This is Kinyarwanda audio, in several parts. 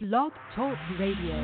Blog Talk Radio.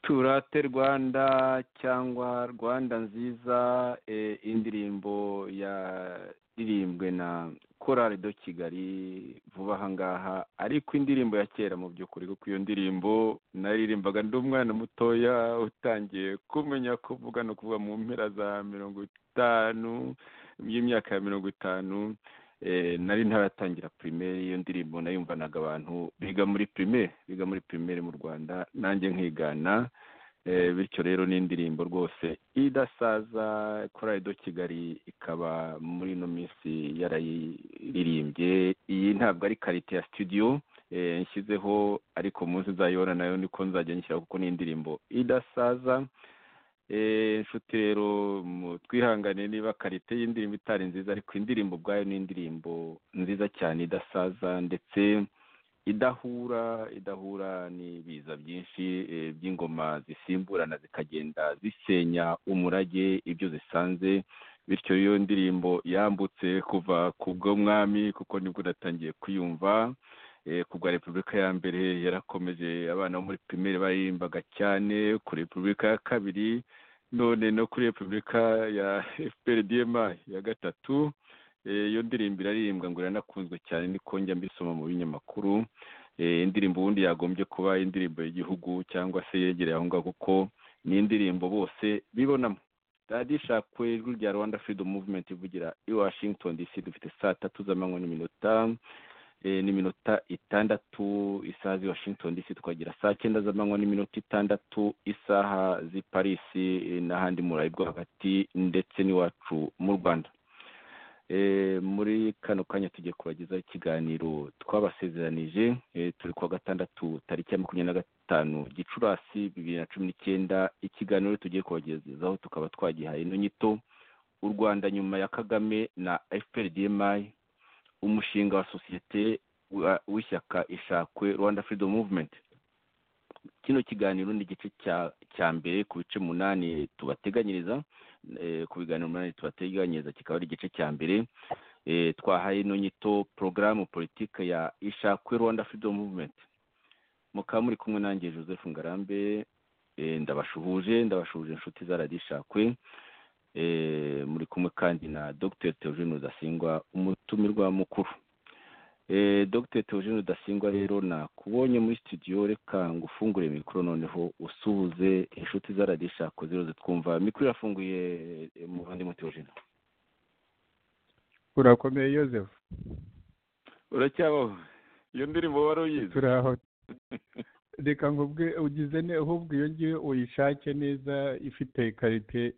turate rwanda cyangwa rwanda nziza indirimbo yaririmbwe na korari do kigali vuba aha ngaha ariko indirimbo ya kera mu by'ukuri kuko iyo ndirimbo naririmbaga ndi umwana mutoya utangiye kumenya kuvuga no kuvuga mu mpera za mirongo itanu y'imyaka ya mirongo itanu nari ntaratangira pirimeri iyo ndirimbo nayumvanaga abantu biga muri pirimeri biga muri pirimeri mu rwanda nanjye nkigana bityo rero ni indirimbo rwose idasaza korari do kigali ikaba muri ino minsi yarayiririmbye iyi ntabwo ari karite ya studio nshyizeho ariko munsi uzayibona nayo niko nzajya nyishyira kuko ni indirimbo idasaza inshuti rero twihangane niba karite y'indirimbo itari nziza ariko indirimbo ubwayo ni indirimbo nziza cyane idasaza ndetse idahura idahura n'ibiza byinshi by'ingoma zisimburana zikagenda zisenya umurage ibyo zisanze bityo iyo ndirimbo yambutse kuva ku bw'umwami kuko nibwo unatangiye kuyumva kubwa repubulika ya mbere yarakomeje abana bo muri pirimeri baririmbaga cyane kuri repubulika ya kabiri none no kuri repubulika ya fprdma ya gatatu iyo ndirimbo iraririmbwa ngo iranakunzwe cyane niko njya mbisoma mu binyamakuru indirimbo ubundi yagombye kuba indirimbo y'igihugu cyangwa se yegereye aho ngaho kuko ni indirimbo bose bibonamo radiyo ishakwe ijwi rya rwanda freedom movement ivugira i washington dc dufite saa tatu z'amanywa n'iminota n'iminota itandatu isaha z'i washington dc tukagira saa cyenda z'amanywa n'iminota itandatu isaha z'i parisi n'ahandi murayi bwo hagati ndetse n'iwacu mu rwanda muri kano kanya tugiye kubagezaho ikiganiro twabasezeranije turi kuwa gatandatu tariki ya makumyabiri na gatanu gicurasi bibiri na cumi n'icyenda ikiganiro tugiye kubagezaho tukaba twagihaye ino nyito u rwanda nyuma ya kagame na fprdmi umushinga wa sosiyete w'ishyaka ishakwe rwanda freedom movement kino kiganiro ni igice cya mbere ku bice munani tubateganyiriza ku biganiro umunani tubateganyiriza kikaba ari igice cya mbere twahaye ino nyito porogaramu politike ya ishakwe rwanda freedom movement mukaba muri kumwe nanjye joseph ngarambe ndabashuhuje ndabashuhuje inshuti za radiyo ishakwe muri kumwe kandi na dr teogene rudasingwa umutumirwa mukuru dr teogene rudasingwa rero nakubonye muri studio reka ngo ufungure mikoro noneho usuhuze inshuti za radiyo ishako zero zitwumva mikoro irafunguye muvandimwe teogene urakomeye yozefu uracyabaho iyo ndirimbo wari uyizi turaho reka nkubwe ugize ahubwo iyo ngiyo uyishake neza ifite karite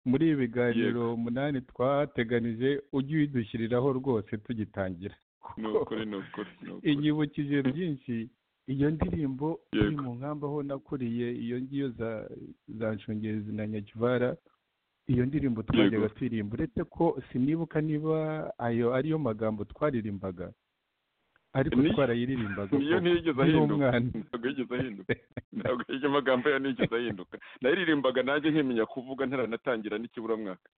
muri ibi biganiro umunani twateganije ujye uyidushyiriraho rwose tugitangira inyibukije byinshi iyo ndirimbo iri mu nkamba aho nakuriye iyo ngiyo za nshungerezi na nyakivara iyo ndirimbo twajyaga turirimba uretse ko sinibuka niba ayo ariyo magambo twaririmbaga ariko twarayiririmbaga niyo ntiyigeze ahinduka ntabwo yigeze ahinduka ntabwo iyo magambo yayo ntiyigeze ahinduka nayiririmbaga nanjye nkimenya kuvuga ntaranatangira n'ikiburamwaka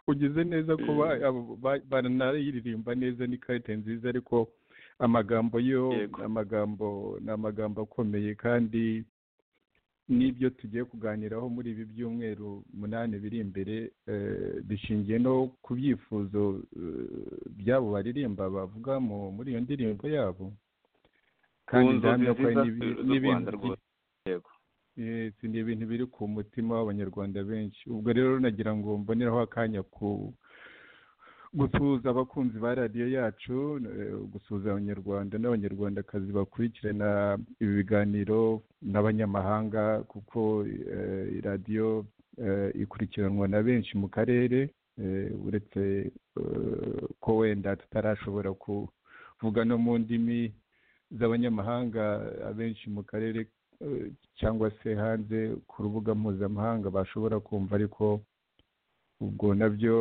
ugize neza ko baranayiririmba neza ni karite nziza ariko amagambo yo amagambo ni amagambo akomeye kandi n'ibyo tugiye kuganiraho muri ibi byumweru munani biri imbere bishingiye no ku byifuzo byabo baririmba bavuga muri iyo ndirimbo yabo kandi ndahamya ko ni ibintu biri ku mutima w'abanyarwanda benshi ubwo rero nagira ngo mboneraho akanya ku gusuhuza abakunzi ba radiyo yacu gusuhuza abanyarwanda n'abanyarwandakazi bakurikirana ibi biganiro n'abanyamahanga kuko radiyo ikurikiranwa na benshi mu karere uretse ko wenda tutarashobora kuvuga no mu ndimi z'abanyamahanga abenshi mu karere cyangwa se hanze ku rubuga mpuzamahanga bashobora kumva ariko ubwo nabyo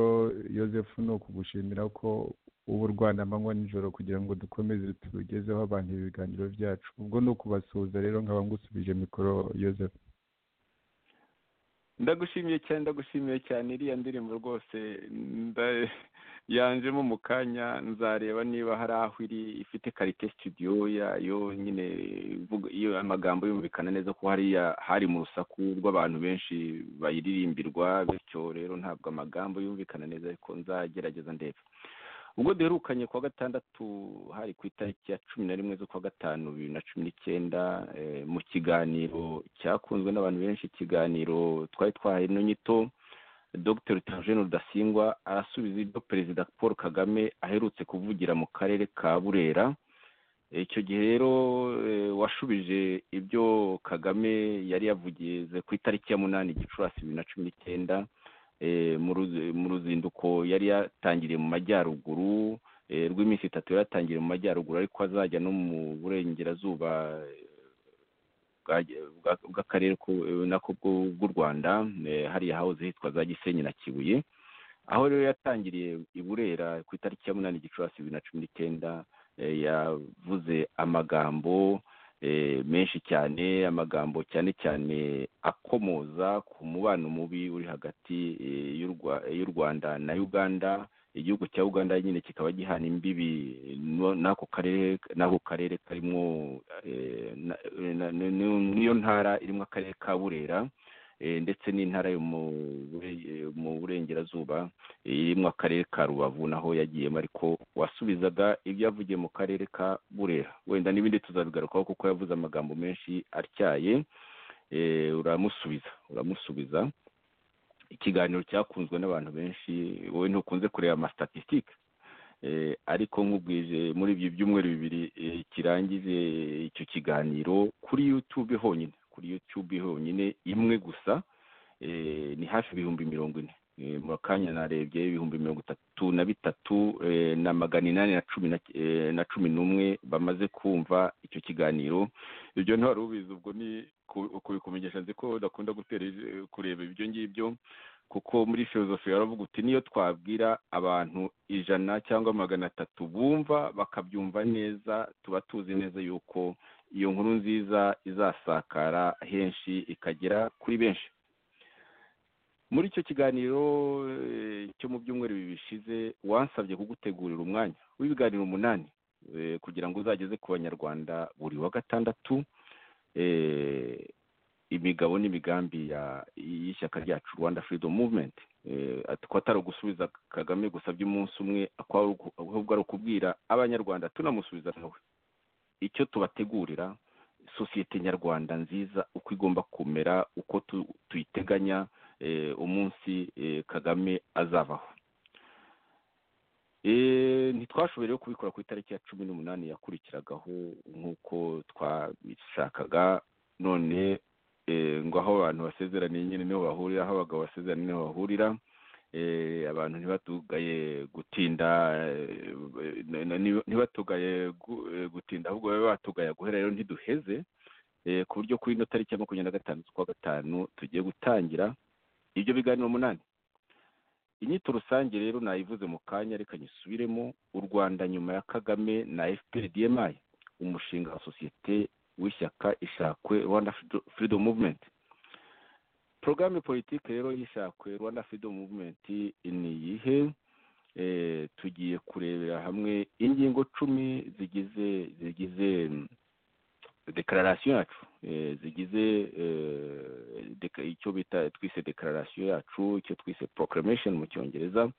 yosefu ni ukugushimira ko uba urwana amanywa nijoro kugira ngo dukomeze tugezeho abantu ibiganiro byacu ubwo ni ukubasuhuza rero nkaba ngusubije mikoro yosefu ndagushimiye cyane ndagushimiye cyane iriya ndirimbo rwose yanjemo mu kanya nzareba niba hari aho iri ifite karite studio yayo nyine iyo amagambo yumvikana neza ko hariya hari mu rusaku rw'abantu benshi bayiririmbirwa bityo rero ntabwo amagambo yumvikana neza ariko nzagerageza ndebe ubwo duherukanye kuwa gatandatu hari ku itariki ya cumi na rimwe z'ukwa gatanu bibiri na cumi n'icyenda mu kiganiro cyakunzwe n'abantu benshi ikiganiro twari twahaye ino nyito dr teogene rudasingwa arasubiza ibyo perezida paul kagame aherutse kuvugira mu karere ka burera icyo gihe rero eh, washubije ibyo kagame yari yavugize ku itariki ya munani gicurasi bibiri na cumi n'icyenda eh, mu ruzi- mu ruzinduko yari yatangiriye mu majyaruguru eh, rw'iminsi itatu yari yatangiriye mu majyaruguru ariko azajya no mu burengerazuba eh, bwa- bwa- bw'akarere ko- nako bw'u bw'u rwanda eh, hariya hahoze hitwa za gisenyi na kibuye aho rero yatangiriye i burera ku itariki ya munani gicurasi bibiri na cumi n'icyenda eh, yavuze amagambo eh, menshi cyane amagambo cyane cyane akomoza ku mubano mubi uri hagati eh, y'u Rwa- y'u rwanda na uganda igihugu cya uganda nyine kikaba gihana imbibi no- n'ako karere n'ako karere karimo eh, na- na- na- n'iyo ntara irimo akarere ka burera eh, ndetse n'intara yo mu bure- mu burengerazuba eh, irimo akarere ka rubavu naho yagiyemo ariko wasubizaga ibyo yavugiye mu karere ka burera wenda n'ibindi tuzabigarukaho kuko yavuze amagambo menshi atyaye eh, uramusubiza uramusubiza ikiganiro cyakunzwe n'abantu benshi wowe ntukunze kureba amastatistike eh, ariko nkubwije muri ibyo byumweru bibiri eh, kirangize icyo kiganiro kuri youtube honyine kuri youtube honyine imwe gusa eh, ni hafi ibihumbi mirongo ine Eh, mu kanya narebye ibihumbi mirongo itatu na bitatu eh, na magana inani na cumi na- eh, na cumi n'umwe bamaze kumva icyo kiganiro ibyo nta rubizi ubwo ni ku- kubikumenyesha nzi ko udakunda gutera ij- kureba ibyo ngibyo kuko muri filozofi baravuga uti niyo twabwira abantu ijana cyangwa magana atatu bumva bakabyumva neza tuba tuzi neza yuko iyo nkuru nziza izasakara henshi ikagera kuri benshi muri icyo kiganiro eh, cyo mu byumweru bibiri bishize wansabye kugutegurira umwanya w'ibiganiro umunani eh, kugira ngo uzageze ku banyarwanda buri wa gatandatu eh, imigabo n'imigambi ya- y'ishyaka ryacu rwanda freedom movement Eh, ati ko atari ugusubiza kagame gusa by'umunsi umwe ako ari uku- ahubwo ari ukubwira abanyarwanda tunamusubiza nawe icyo tubategurira sosiyete nyarwanda nziza uko igomba kumera uko tu- tuyiteganya eh, umunsi eh, kagame azabaho Eh, ntitwashoboye rero kubikora ku itariki ya cumi n'umunani yakurikiragaho nk'uko twabishakaga none eh, ngo aho abantu basezeraniye nyine niho bahurira aho abagabo basezeraniye niho bahurira eh, abantu ntibatugaye gutinda eh, na- na- ntibatugaye gu- eh, gutinda ahubwo babe batugaya guhera rero ntiduheze eh, ku buryo kuri ino tariki ya makumyabiri na gatanu z'ukwa gatanu tugiye gutangira ibyo biganiro umunani inyito rusange rero nayivuze mu kanya reka nyisubiremo u rwanda nyuma ya kagame na fpr dmi umushinga wa sosiyete w'ishyaka ishakwe rwanda Freedom- freedom movement porogaramu politiki rero y'ishakwe rwanda freedom movement ni iyihe Eh, tugiye kurebera hamwe ingingo cumi zigize zigize mm, dekararasiyo yacu eh, zigize eh, deka- icyo bita twise dekararasiyo yacu icyo twise proclamation mu cyongereza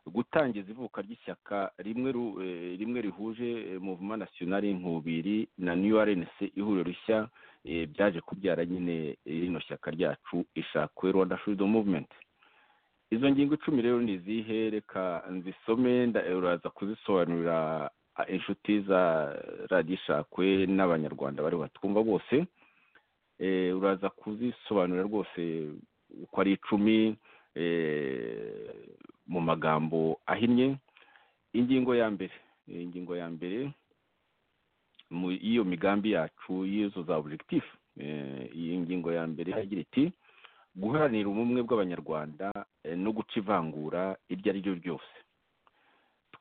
gutangiza ivuka ry'ishyaka rimwe ru- eh, rimwe rihuje eh, movement national inkubiri na new rnc ihuriro rishya eh, byaje kubyara nyine eh, rino shyaka ryacu ishakwe rwanda freedom movement izo ngingo icumi rero ni izihe reka nzisome nda- uraza kuzisobanurira a- inshuti za radiyo ishakwe n'abanyarwanda bari batwumva bose Eh, uraza kuzisobanurira rwose uko ari icumi eh, mu magambo ahinnye ingingo ya mbere eh, ingingo ya mbere mu y'iyo migambi yacu y'izo za objectif Eh, iyi ngingo ya mbere iragira iti guharanira ubumwe bw'abanyarwanda eh, no guca ivangura iryo ari ryo ryose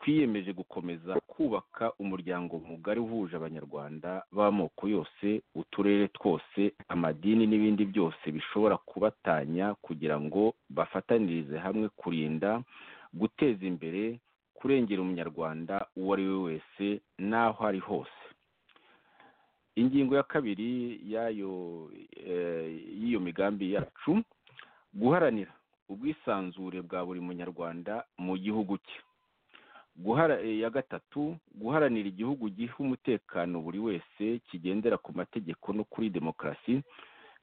twiyemeje gukomeza kubaka umuryango mugari uhuje abanyarwanda b'amoko yose uturere twose amadini n'ibindi byose bishobora kubatanya kugira ngo bafatanirize hamwe kurinda guteza imbere kurengera umunyarwanda uwo ari we wese n'aho ari hose ingingo ya kabiri y'ayo eh, y'iyo migambi yacu guharanira ubwisanzure bwa buri munyarwanda mu gihugu cye guhara eh, ya gatatu guharanira igihugu giha umutekano buri wese kigendera ku mategeko no kuri demokarasi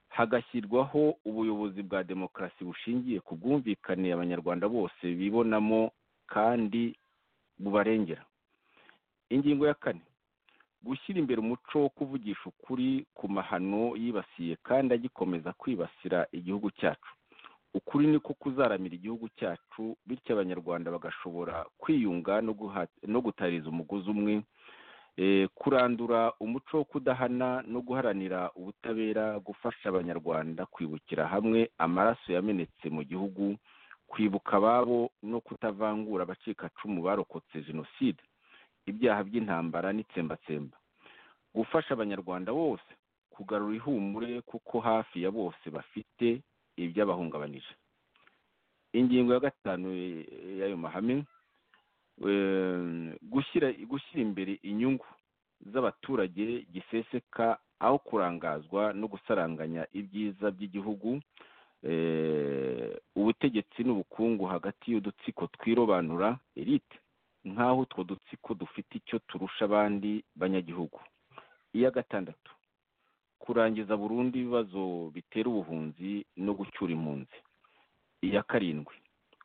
hagashyirwaho ubuyobozi bwa demokarasi bushingiye ku bwumvikane abanyarwanda bose bibonamo kandi bubarengera ingingo ya kane gushyira imbere umuco wo kuvugisha ukuri ku mahano yibasiye kandi agikomeza kwibasira igihugu cyacu ukuri niko kuzaramira igihugu cyacu bityo abanyarwanda bagashobora kwiyunga no guha- no gutariza umugozi umwe Eh, kurandura umuco wo kudahana no guharanira ubutabera gufasha abanyarwanda kwibukira hamwe amaraso yamenetse mu gihugu kwibuka ababo no kutavangura abacikacumu barokotse jenoside ibyaha by'intambara n'itsembatsemba gufasha abanyarwanda bose kugarura ihumure kuko hafi ya bose bafite ibyabahungabanije ingingo ya gatanu eh, y'ayo mahame eh, gushyira gushyira imbere inyungu z'abaturage giseseka aho kurangazwa no gusaranganya ibyiza by'igihugu eh, ubutegetsi n'ubukungu hagati y'udutsiko twirobanura elite nk'aho utwo dutsiko dufite icyo turusha abandi banyagihugu iya gatandatu kurangiza burundu ibibazo bitera ubuhunzi no gucyura impunzi iya karindwi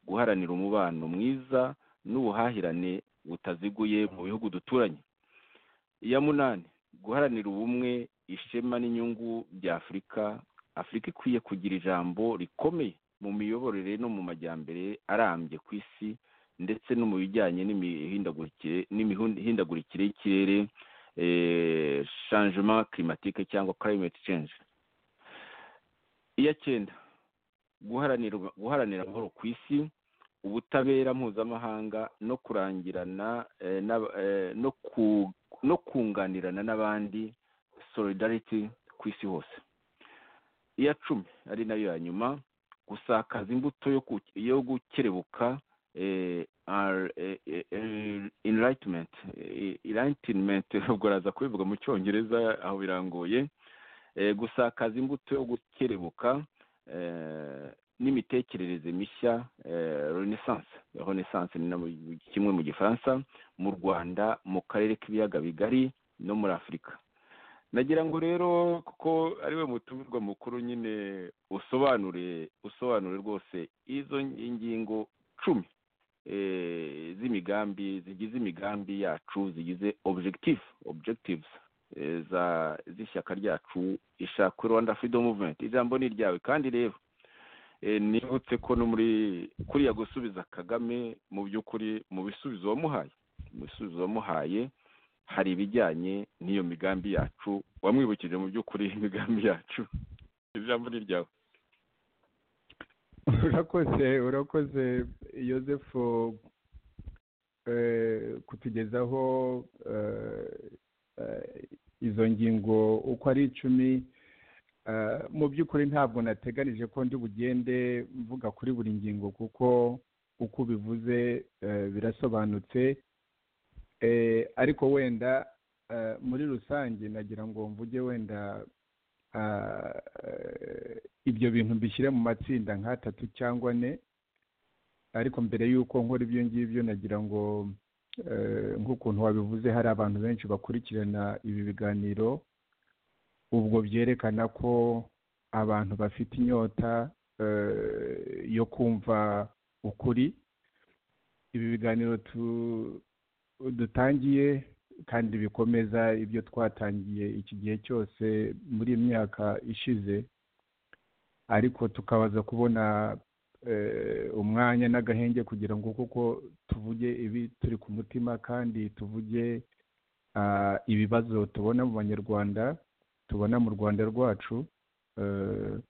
guharanira umubano mwiza n'ubuhahirane butaziguye mu bihugu duturanye iya munani guharanira ubumwe ishema n'inyungu bya afurika afurika ikwiye kugira ijambo rikomeye mu miyoborere no mu majyambere arambye ku isi ndetse no mu bijyanye n'imihindagurikire n'imihindagurikire y'ikirere eh, changement climatique cyangwa climate change iya cyenda guharanira guharanira amahoro ku isi ubutabera mpuzamahanga no kurangirana eh, n'aba- eh, no ku- no kunganirana n'abandi solidarity ku isi hose iya cumi ari nayo ya nyuma gusakaza imbuto yo ku- yo gukerebuka eh, are, eh, eh, eh, enlightenment eh, enlightenment ubwo araza kubivuga mu cyongereza aho birangoye eh, gusakaza imbuto yo gukerebuka eh, n'imitekerereze mishya eh, renaissance renaissance ni na mu- kimwe mu gifaransa mu rwanda mu karere k'ibiyaga bigari no muri afurika nagira ngo rero kuko ariwe mutumirwa mukuru nyine usobanure usobanure rwose izo ingingo cumi eh, z'imigambi zigize imigambi yacu zigize objective objectives eh, za z'ishyaka ryacu ishaka Rwanda Freedom Movement ijambo ni iryawe kandi rero eh, nibutse ko no muri kuriya gusubiza Kagame mu by'ukuri mu bisubizo wamuhaye mu bisubizo wamuhaye hari ibijyanye n'iyo migambi yacu wamwibukije mu by'ukuri imigambi yacu ijambo ni iryawe urakoze urakoze yosefu eh, kutugezaho eh, eh, izo ngingo uko ari icumi Eh, mu by'ukuri ntabwo nateganije ko ndi bugende mvuga kuri buri ngingo kuko uko ubivuze eh, birasobanutse Eh, ariko wenda eh, muri rusange nagira ngo mvuge wenda ah, eh, ibyo bintu mbishyire mu matsinda nk'atatu cyangwa ane ariko mbere y'uko nkora ibyo ngibyo nagira ngo eh, nk'ukuntu wabivuze hari abantu benshi bakurikirana ibi biganiro ubwo byerekana ko abantu bafite inyota eh, yo kumva ukuri ibi biganiro tu- dutangiye kandi bikomeza ibyo twatangiye iki gihe cyose muri iyi myaka ishize ariko tukabaza kubona eh, umwanya n'agahenge kugira ngo kuko tuvuge ibi turi ku mutima kandi tuvuge ah, ibibazo tubona mu banyarwanda tubona mu rwanda rwacu eh,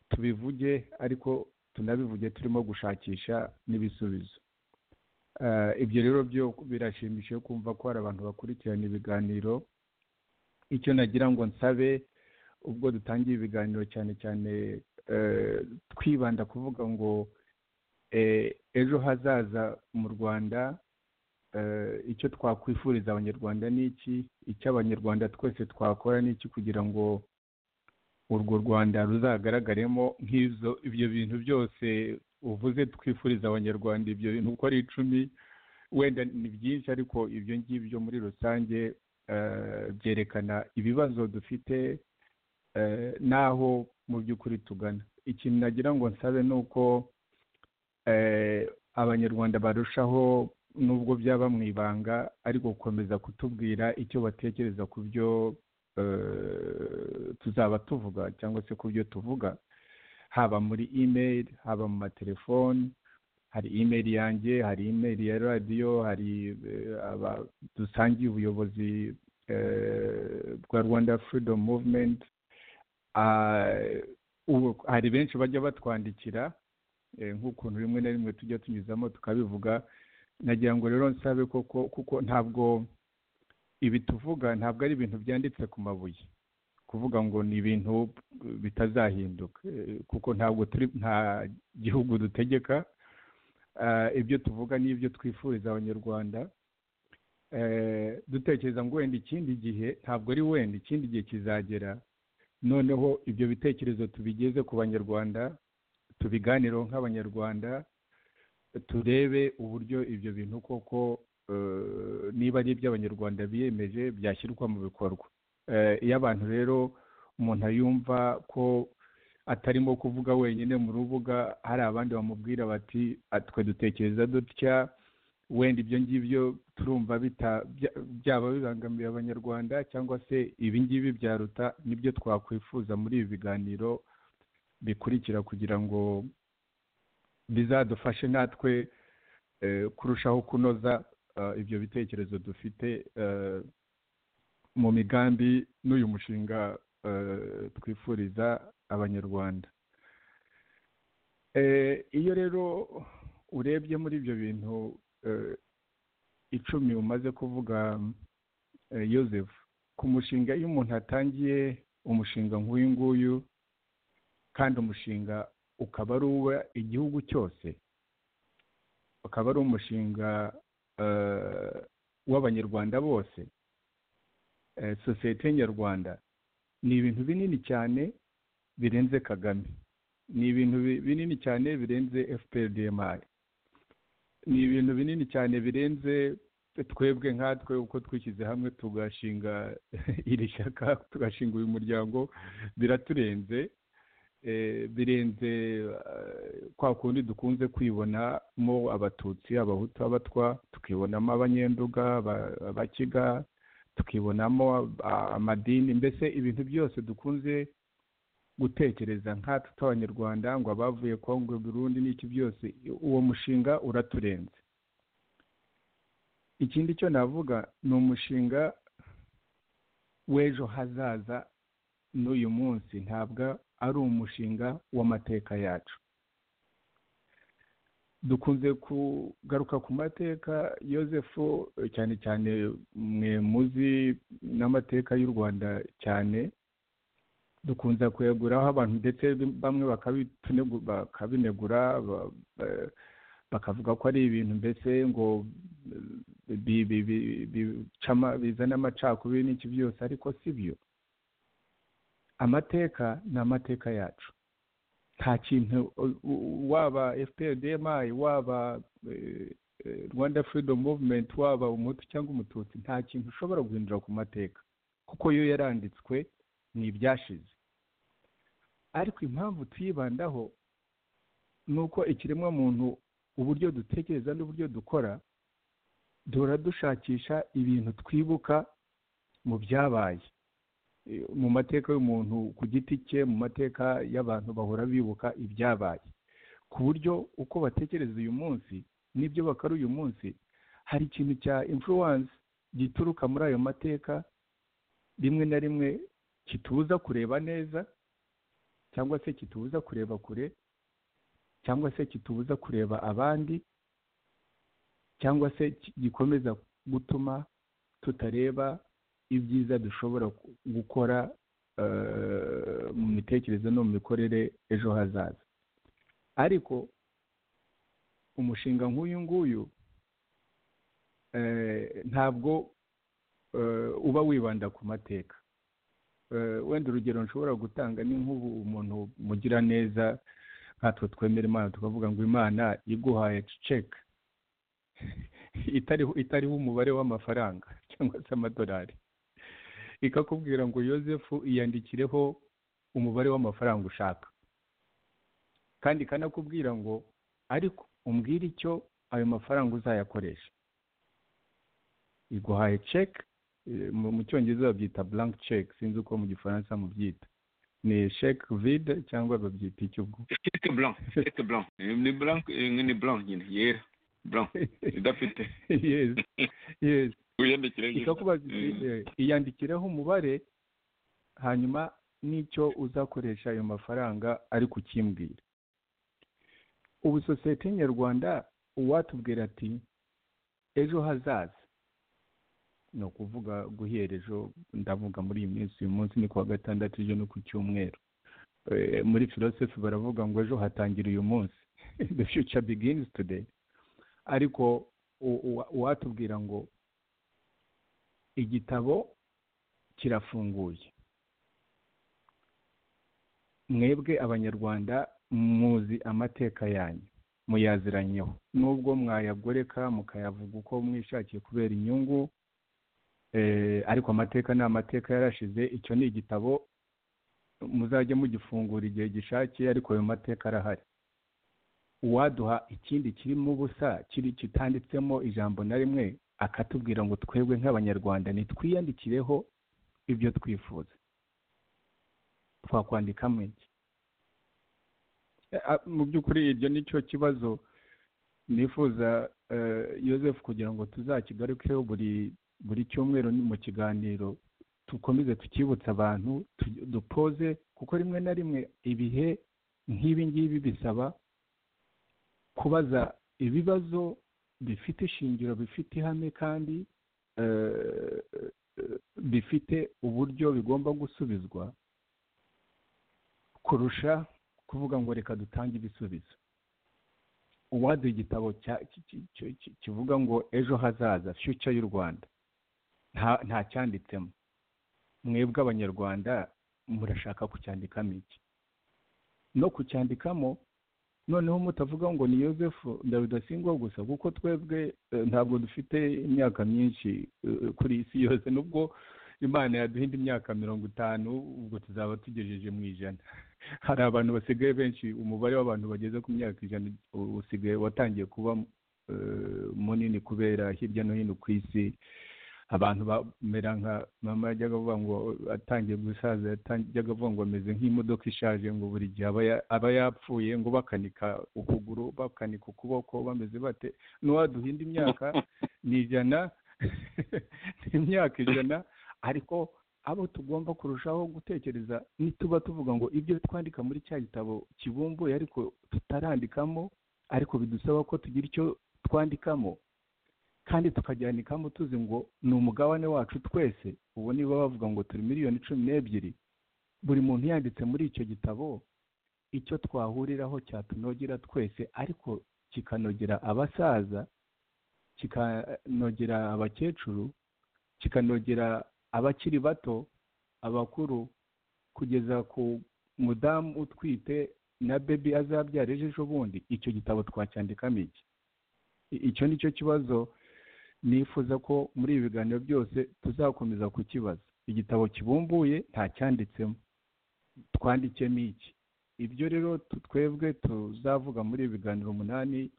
tubivuge ariko tunabivuge turimo gushakisha n'ibisubizo Eh, ibyo rero byo birashimishije kumva ko hari abantu bakurikirana ibiganiro icyo nagira ngo nsabe ubwo dutangiye ibiganiro cyane cyane eh, twibanda kuvuga ngo eh, ejo hazaza mu rwanda eh, icyo twakwifuriza abanyarwanda ni iki icyo abanyarwanda twese twakora ni iki kugira ngo urwo rwanda ruzagaragaremo nk'izo ibyo bintu byose uvuze twifuriza abanyarwanda ibyo bintu uko ari icumi wenda ni byinshi ariko ibyo ngibyo muri rusange eh, byerekana ibibazo dufite eh, n'aho mu by'ukuri tugana ikintu nagira ngo nsabe ni uko eh, abanyarwanda barushaho nubwo byaba mu ibanga ariko gukomeza kutubwira icyo batekereza ku byo eh, tuzaba tuvuga cyangwa se ku byo tuvuga haba muri email haba mu matelefoni hari email yanjye hari email ya radiyo hari eh, aba- dusangiye ubuyobozi eh, bwa rwanda freedom movement Ah, ubu hari benshi bajya batwandikira eh, nk'ukuntu rimwe na rimwe tujya tunyuzamo tukabivuga nagira ngo rero nsabe koko kuko ntabwo ibi tuvuga ntabwo ari ibintu byanditse ku mabuye kuvuga ngo ni ibintu eh, bitazahinduka eh, kuko ntabwo turi nta gihugu dutegeka Ah, ibyo tuvuga n'ibyo twifuriza abanyarwanda Eh, dutekereza ngo wenda ikindi gihe ntabwo ari wenda ikindi gihe kizagera noneho ibyo bitekerezo tubigeze ku banyarwanda tubiganireho nk'abanyarwanda turebe uburyo ibyo bintu koko eh, niba ari iby'abanyarwanda biyemeje byashyirwa mu bikorwa Eh, iyo abantu rero umuntu yumva ko atarimo kuvuga wenyine mu rubuga hari abandi bamubwira bati "Ah, twe dutekereza dutya wenda ibyo ngibyo turumva bita- bya- byaba bibangamiye abanyarwanda cyangwa se ibi ngibi byaruta nibyo twakwifuza muri ibi biganiro bikurikira kugira ngo bizadufashe natwe eh, kurushaho kunoza ah, ibyo bitekerezo dufite eh, mu migambi n'uyu mushinga eh, twifuriza abanyarwanda Eh, iyo rero urebye muri ibyo bintu eh, icumi umaze kuvuga eh, Yozefu ku mushinga iyo umuntu atangiye umushinga nk'uyu nguyu kandi umushinga ukaba ari uwa igihugu cyose ukaba ari umushinga eh, w'abanyarwanda bose eh, sosiyete nyarwanda ni ibintu binini cyane birenze kagame ni ibintu bi- binini cyane birenze fprdmi ni ibintu binini cyane birenze twebwe nkatwe uko twishyize hamwe tugashinga iri shyaka tugashinga uyu muryango biraturenze eh, birenze eh, kwa kundi dukunze kwibonamo abatutsi abahutu abatwa tukibonamo abanyenduga aba- abakiga tukibonamo ah, amadini mbese ibintu byose dukunze gutekereza nkatwe tw'abanyarwanda ngo abavuye kongo burundi n'iki byose uwo mushinga uraturenze ikindi cyo navuga ni umushinga w'ejo hazaza n'uyu munsi ntabwo ari umushinga w'amateka yacu dukunze kugaruka ku mateka yosefu cyane cyane mwe muzi n'amateka y'u rwanda cyane dukunze kuyaguraho abantu ndetse bamwe bakabitunegu- bakabinegura ba- ba- bakavuga ko ari ibintu mbese ngo eh, bi- bi- bi- bicama- bizana amacakubiri n'iki byose ariko si byo amateka ni amateka yacu nta kintu u- u- waba fprdmi waba eh, eh, rwanda freedom movement waba umutu cyangwa umututsi nta kintu ushobora guhindura ku mateka kuko yo yaranditswe ni ibyashize ariko impamvu tuyibandaho ni uko ikiremwamuntu uburyo dutekereza n'uburyo dukora duhora dushakisha ibintu twibuka mu byabaye Eh, mu mateka y'umuntu ku giti cye mu mateka y'abantu bahora bibuka ibyabaye ku buryo uko batekereza uyu munsi n'ibyo bakora uyu munsi hari ikintu cya influence gituruka muri ayo mateka rimwe na rimwe kitubuza kureba neza cyangwa se kitubuza kureba kure cyangwa se kitubuza kureba abandi cyangwa se ki- gikomeza gutuma tutareba ibyiza dushobora ku- gukora eh, mu mitekerereze no mu mikorere ejo hazaza ariko umushinga nk'uyu nguyu eh, ntabwo eh, uba wibanda ku mateka Eh, wenda urugero nshobora gutanga ni nk'ubu umuntu mugira neza nkatwe twemera imana tukavuga ngo imana iguhaye ceke itariho itariho umubare w'amafaranga cyangwa se amadolari ikakubwira ngo yosefu iyandikireho umubare w'amafaranga ushaka kandi ikanakubwira ngo ariko umbwire icyo ayo mafaranga uzayakoresha iguhaye ceke mu cyongereza babyita blank ceke sinzi uko mu gifaransa mubyita ni ceke vide cyangwa babyita icyo ubwo ceke blanc ceke blanc ni blanc ni blanc nyine yera blanc idafite yes yes wiyandikire ikakubaza iti, eh, iyandikireho umubare hanyuma n'icyo uzakoresha ayo mafaranga ari kukimbwira ubu sosiyete nyarwanda uwatubwira ati ejo hazaza ni ukuvuga guhera ejo ndavuga muri iyi minsi uyu munsi ni kuwa gatandatu ejo no ku cyumweru Eh, muri filosofi baravuga ngo ejo hatangira uyu munsi the future begins today ariko u- uwa- uwatubwira ngo igitabo kirafunguye mwebwe abanyarwanda muzi amateka yanyu muyaziranyeho nubwo mwayagoreka mukayavuga uko mwishakiye kubera inyungu eh, ariko amateka ni amateka yarashize icyo ni igitabo muzajya mugifungura igihe gishakiye ariko ayo mateka arahari uwaduha ikindi kirimo ubusa kiri kitanditsemo ijambo na rimwe akatubwira ngo twebwe nk'abanyarwanda nitwiyandikireho ibyo twifuza twakwandikamo iki Eh, ah, mu by'ukuri iryo ni cyo kibazo nifuza eh, Joseph kugira ngo tuzakigarukeho buri buri cyumweru ni mu kiganiro dukomeze tukibutsa abantu tu- dupoze kuko rimwe na rimwe ibihe nk'ibi ngibi bisaba kubaza ibibazo bifite ishingiro bifite ihame kandi eh, eh, bifite uburyo bigomba gusubizwa kurusha kuvuga ngo reka dutange ibisubizo uwaduha igitabo cya- ki- ki- ki- ki- kivuga ngo ejo hazaza future y'u rwanda nta- nta cyanditsemo mwebwe abanyarwanda murashaka kucyandikamo iki no kucyandikamo noneho mutavuga ngo ni yosefu ndabidasingwa gusa kuko twebwe eh, ntabwo dufite imyaka myinshi eh, kuri iyi si yose nubwo imana yaduha indi myaka mirongo itanu ubwo tuzaba tugejeje mu ijana hari abantu basigaye benshi umubare w'abantu bageze ku myaka ijana u- usigaye watangiye kuba eh, munini kubera hirya no hino ku isi abantu bamera nka mama yajyaga avuga ngo atangiye gusaza yajyaga avuga ngo ameze nk'imodoka ishaje ngo buri gihe aba ya- aba yapfuye ngo bakanika ukuguru bakanika ukuboko bameze bate n'uwaduha indi myaka ni ijana ni imyaka ijana ariko abo tugomba kurushaho gutekereza nituba tuvuga ngo ibyo twandika muri cya gitabo kibumbuye ariko tutarandikamo ariko bidusaba ko tugira icyo twandikamo kandi tukajyanikamo tuzi ngo ni umugabane wacu twese ubu niba bavuga ngo turi miliyoni cumi n'ebyiri buri muntu yanditse muri icyo gitabo icyo twahuriraho cyatunogera twese ariko kikanogera abasaza kikanogera abakecuru kikanogera abakiri bato abakuru kugeza ku mudamu utwite na bebi azabyara ejo ejo bundi icyo gitabo twacyandikamo iki I- icyo ni cyo kibazo nifuza ko muri ibi biganiro byose tuzakomeza kukibaza igitabo kibumbuye nta cyanditsemo twandikemo iki ibyo rero tu- twebwe tuzavuga muri ibi biganiro umunani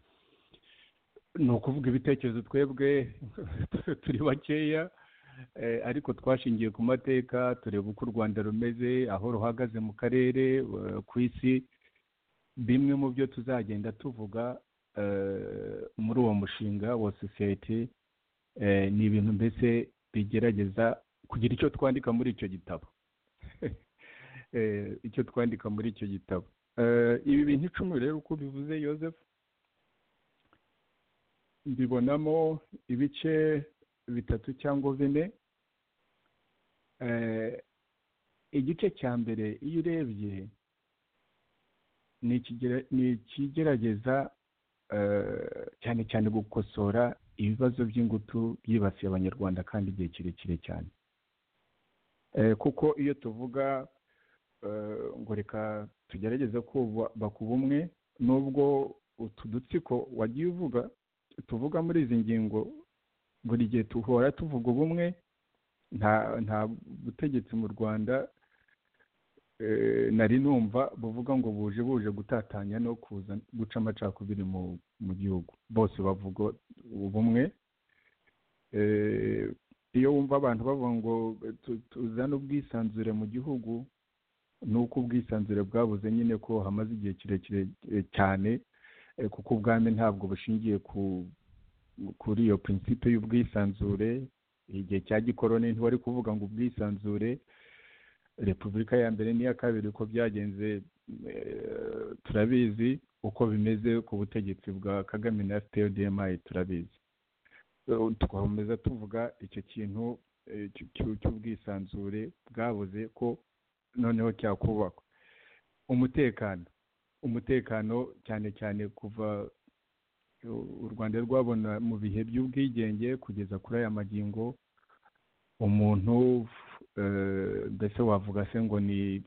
ni ukuvuga ibitekerezo twebwe turi bakeya eh, ariko twashingiye ku mateka tureba uko u rwanda rumeze aho ruhagaze mu karere eh, ku isi bimwe mu byo tuzagenda tuvuga eh, muri uwo mushinga wa sosiyete eh, ni ibintu mbese bigerageza kugira icyo twandika muri icyo gitabo Eh, icyo twandika muri icyo gitabo Eh, ibi bintu icumi rero uko bivuze Joseph mbibonamo ibice bitatu cyangwa bine Eh, igice cya mbere iyo urebye ni ikigera- ni ikigerageza eh, cyane cyane gukosora ibibazo by'ingutu byibasiye abanyarwanda kandi igihe kirekire cyane Eh, kuko iyo tuvuga eh, ngo reka tugerageze kubaka ubumwe nubwo utu dutsiko wagiye uvuga tuvuga muri izi ngingo buri gihe tuhora tuvuga ubumwe nta nta butegetsi mu rwanda eh, nari numva buvuga ngo buje buje gutatanya no kuza guca amacakubiri mu mu gihugu bose bavuga ubumwe Eh, iyo wumva abantu bavuga ngo tu- tuzane ubwisanzure mu gihugu ni uko ubwisanzure bwabuze nyine ko hamaze igihe kirekire eh, cyane eh, kuko ubwami ntabwo bushingiye ku kuri iyo prinsipe y'ubwisanzure igihe cya gikoroni ntiwari kuvuga ngo ubwisanzure repubulika ya mbere n'iya kabiri uko byagenze eh, turabizi uko bimeze ku butegetsi bwa kagame na fprdmi turabizi So, twakomeza tuvuga icyo kintu eh, cy- cy- cy'ubwisanzure bwabuze ko noneho cyakubakwa umutekano umutekano cyane cyane kuva u- u rwanda rwabona mu bihe by'ubwigenge kugeza kuri aya magingo umuntu eh, mbese wavuga se ngo ni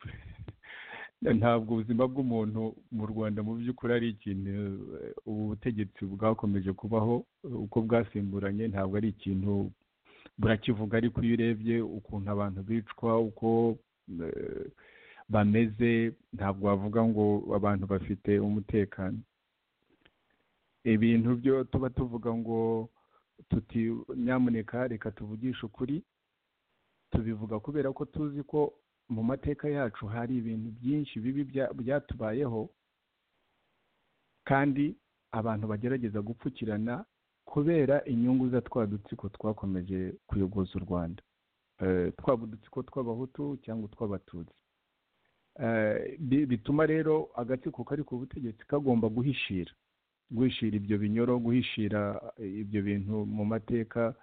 ntabwo ubuzima bw'umuntu mu rwanda mu by'ukuri ari ikintu eh, ubu butegetsi bwakomeje kubaho eh, uko bwasimburanye ntabwo ari ikintu burakivuga ariko iyo urebye ukuntu abantu bicwa uko eh, bameze ntabwo wavuga ngo abantu bafite umutekano ibintu byo tuba tuvuga ngo tuti nyamuneka reka tuvugishe ukuri tubivuga kubera ko tuzi ko mu mateka yacu hari ibintu byinshi bibi bya- byatubayeho kandi abantu bagerageza gupfukirana kubera inyungu za twa dutsiko twakomeje kuyogoza u rwanda Eh, twaba udutsiko tw'abahutu cyangwa utw'abatutsi Eh, bi- bituma rero agatsiko kari ku butegetsi kagomba guhishira guhishira ibyo binyoro guhishira eh, ibyo bintu mu mateka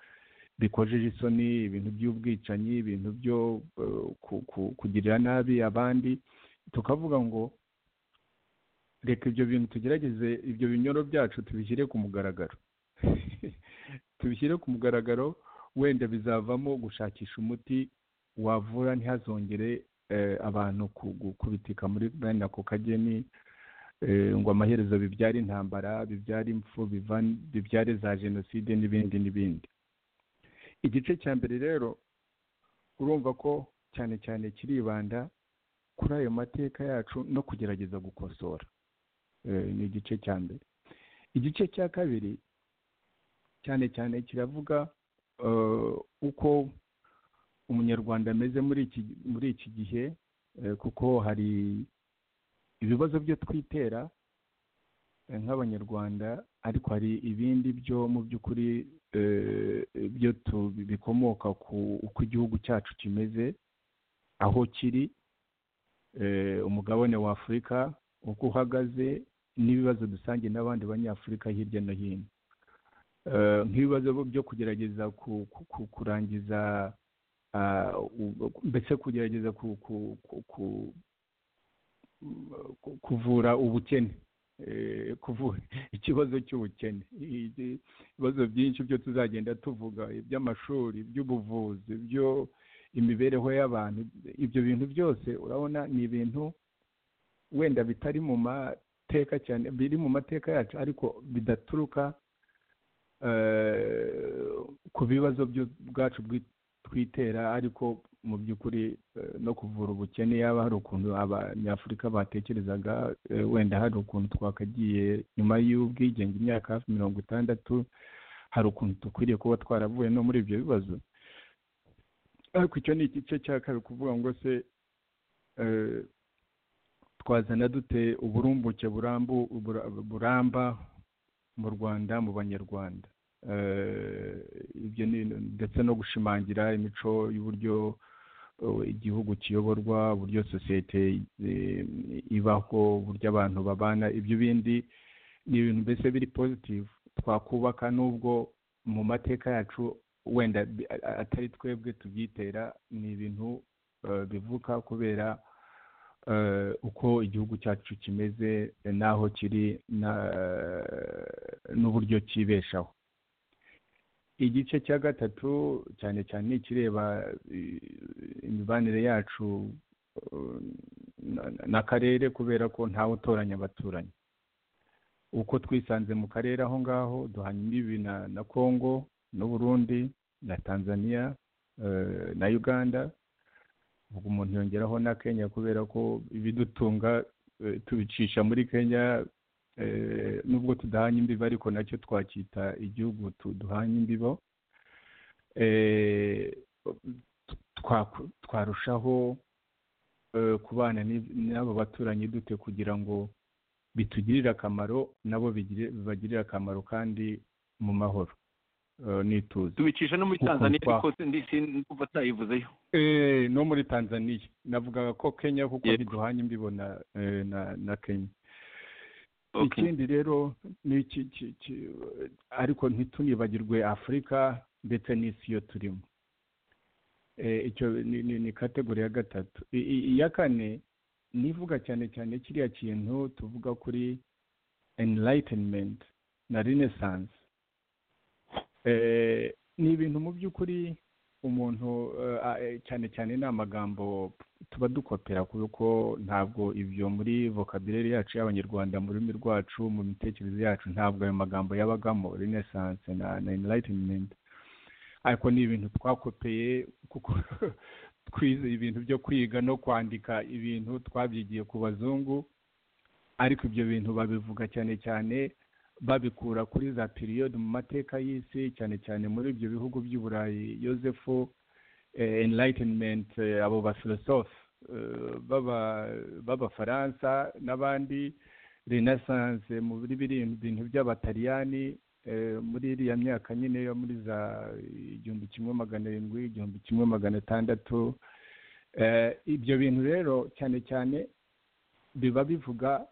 bikojeje isoni ibintu by'ubwicanyi ibintu byo eh, ku- ku- kugirira nabi abandi tukavuga ngo reka ibyo bintu tugerageze ibyo binyoro byacu tubishyire ku mugaragaro tubishyire ku mugaragaro wenda bizavamo gushakisha umuti wavura ntihazongere eh, abantu ku- gu- kubitika muri bene ako kageni eh, ngo amaherezo bibyara intambara bibyara impfu bivan- bibyare za jenoside n'ibindi n'ibindi igice cya mbere rero urumva ko cyane cyane kiribanda kuri ayo mateka yacu no kugerageza gukosora Eh, ni igice cya mbere igice cya kabiri cyane cyane kiravuga eh, uko umunyarwanda ameze muri iki muri iki gihe eh, kuko hari ibibazo byo twitera eh, nk'abanyarwanda ariko hari ibindi byo mu by'ukuri eh, byo tu- bikomoka ku uko igihugu cyacu kimeze aho kiri eh, umugabane wa afurika uko uhagaze n'ibibazo dusangiye n'abandi banyafurika hirya no hino Eh, nk'ibibazo byo kugerageza ku- ku- ku- kurangiza ah, u- mbese kugerageza ku- ku- ku- ku- ku- kuvura ubukene Eh, kuvura ikibazo cy'ubukene Ibi- ibibazo byinshi byo tuzagenda tuvuga iby'amashuri iby'ubuvuzi ibyo imibereho y'abantu ibyo bintu byose urabona ni ibintu wenda bitari mu mateka cyane biri mu mateka yacu ariko bidaturuka eh, ku bibazo byo- bwacu bwi- twitera ariko mu by'ukuri eh, no kuvura ubukene yaba hari ukuntu abanyafurika batekerezaga eh, wenda hari ukuntu twakagiye nyuma y'ubwigenge imyaka hafi mirongo itandatu hari ukuntu dukwiriye kuba twaravuye no muri ibyo bibazo ariko icyo ni igice cya kabiri kuvuga ngo se eh, twazana dute uburumbuke burambu bura- buramba mu rwanda mu banyarwanda Eh, ibyo ni ndetse no gushimangira imico y'uburyo eh, igihugu kiyoborwa uburyo sosiyete eh, ibaho uburyo abantu babana ibyo bindi ni ibintu mbese biri positive twakubaka nubwo mu mateka yacu wenda bi- a- a- atari twebwe tubyitera ni ibintu eh, bivuka kubera eh, uko igihugu cyacu kimeze eh, n'aho kiri na- n'uburyo kibeshaho igice cya gatatu cyane cyane ni ikireba eh, imibanire yacu eh, na- na- n'akarere kubera ko ntawe utoranya abaturanyi uko twisanze mu karere aho ngaho duhana imbibi na na kongo n'uburundi na tanzania eh, na uganda ubwo umuntu yongeraho na kenya kubera ko ibidutunga eh, tubicisha muri kenya eh, nubwo tudahanye imbibi ariko nacyo twacyita igihugu tu- duhanye imbibo twarushaho kubana n'abo baturanyi dute kugira ngo bitugirire akamaro nabo bagirire akamaro kandi mu mahoro n'ituze tubicisha no muri Uku tanzaniya kwa- kuko ndumva atayivuzeyo Eh, no muri tanzaniya navugaga ko kenya kuko Yego. biduhanye mbibona eh, na na kenya Okay. ikindi rero ni iki ki- ki- ariko ntitunibagirwe afurika ndetse n'isi yo turimo Eh, icyo ni- ni ni kategori ya gatatu I- i- iya kane nivuga cyane cyane kiriya kintu tuvuga kuri enlightenment na renaissance Eh, ni ibintu mu by'ukuri umuntu eh, a- eh, cyane cyane ni amagambo tuba dukopera kuko ntabwo ibyo muri vocabulary yacu y'abanyarwanda mu rurimi rwacu mu mitekerereze yacu ntabwo ayo magambo yabagamo renaissance na, na enlightenment ariko ni ibintu twakopeye kuko twize ibintu byo kwiga no kwandika ibintu twabyigiye ku bazungu ariko ibyo bintu babivuga cyane cyane babikura kuri za piriyodi mu mateka y'isi cyane cyane muri ibyo bihugu by'i burayi yosefu eh, enlightenment eh, abo bafilosofe eh, b'aba- b'abafaransa n'abandi renaissance mu biri biri- bintu by'abataliyani eh, muri iriya myaka nyine yo muri za igihumbi kimwe magana arindwi igihumbi kimwe magana atandatu Eh, ibyo bintu rero cyane cyane biba bivuga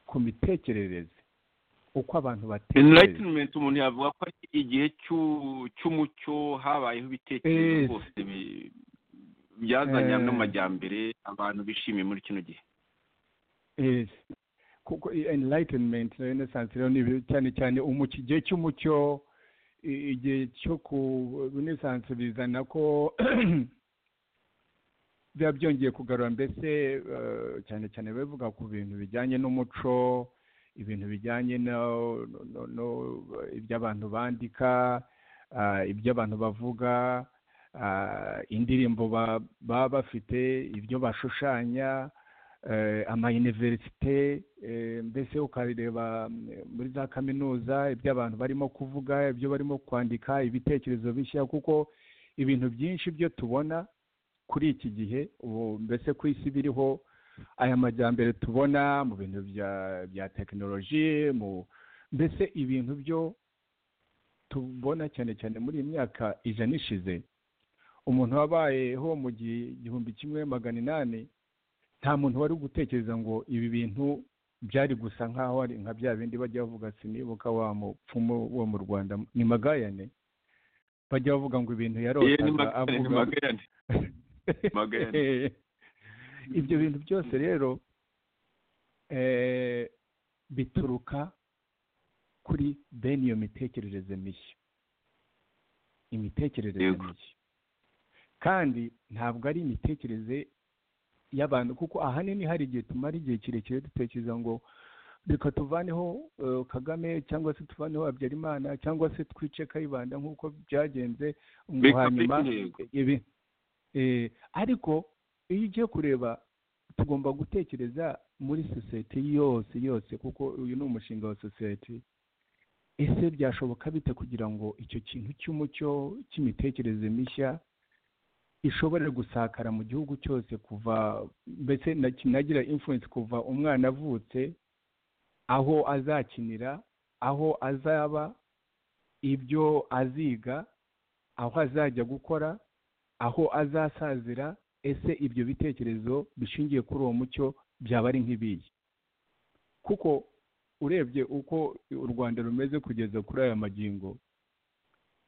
ku mitekerereze uko abantu batekereza enlightenment umuntu yavuga ko ari igihe cy'u- cy'umucyo habayeho ibitekerezo Eh. rwose bi- byazanye Eh. hamwe amajyambere abantu bishimiye muri kino gihe Yes. kuko i- enlightenment na renaissance rero ni ibintu cyane cyane umucyo igihe cy'umucyo i- igihe cyo ku renaissance bizana ko biba byongeye kugarura mbese eh, cyane cyane bavuga ku bintu bijyanye n'umuco ibintu bijyanye no, no, no, no ibyo abantu bandika ah, ibyo abantu bavuga ah, indirimbo ba- baba bafite ibyo bashushanya eh, amayuniverisite eh, mbese ukareba mm, muri za kaminuza ibyo abantu barimo kuvuga ibyo barimo kwandika ibitekerezo bishya kuko ibintu byinshi byo tubona kuri iki gihe ubu mbese ku isi biriho aya majyambere tubona mu bintu bya bya tekinoloji mu mbese ibintu byo tubona cyane cyane muri iyi myaka ijana ishize umuntu wabayeho mu gihe igihumbi kimwe magana inani nta muntu wari gutekereza ngo ibi bintu byari gusa nk'aho ari nka bya bindi bajya bavuga sinibuka wa mupfumu wo mu rwanda ni magayane bajya bavuga ngo ibintu Eh, ni yarotaga magayane, ni avuga magayane. Magayane. ibyo bintu byose rero eh, bituruka kuri bene iyo mitekerereze mishya imitekerereze Yego. mishya kandi ntabwo ari imitekerereze y'abantu kuko ahanini hari igihe tumara igihe kirekire dutekereza ngo reka tuvaneho eh, kagame cyangwa se tuvaneho habyarimana cyangwa se twice kayibanda nk'uko byagenze ngo Beka hanyuma beka intego. ibi eh, ariko iyo ugiye kureba tugomba gutekereza muri sosiyete yose yose kuko uyu ni umushinga wa sosiyete ese byashoboka bite kugira ngo icyo kintu cy'umucyo cy'imitekerereze mishya ishobore gusakara mu gihugu cyose kuva mbese na- kinagira influence kuva umwana avutse aho azakinira aho azaba ibyo aziga aho azajya gukora aho azasazira ese ibyo bitekerezo bishingiye kuri uwo mucyo byaba ari nk'ibiyi kuko urebye uko u rwanda rumeze kugeza kuri aya magingo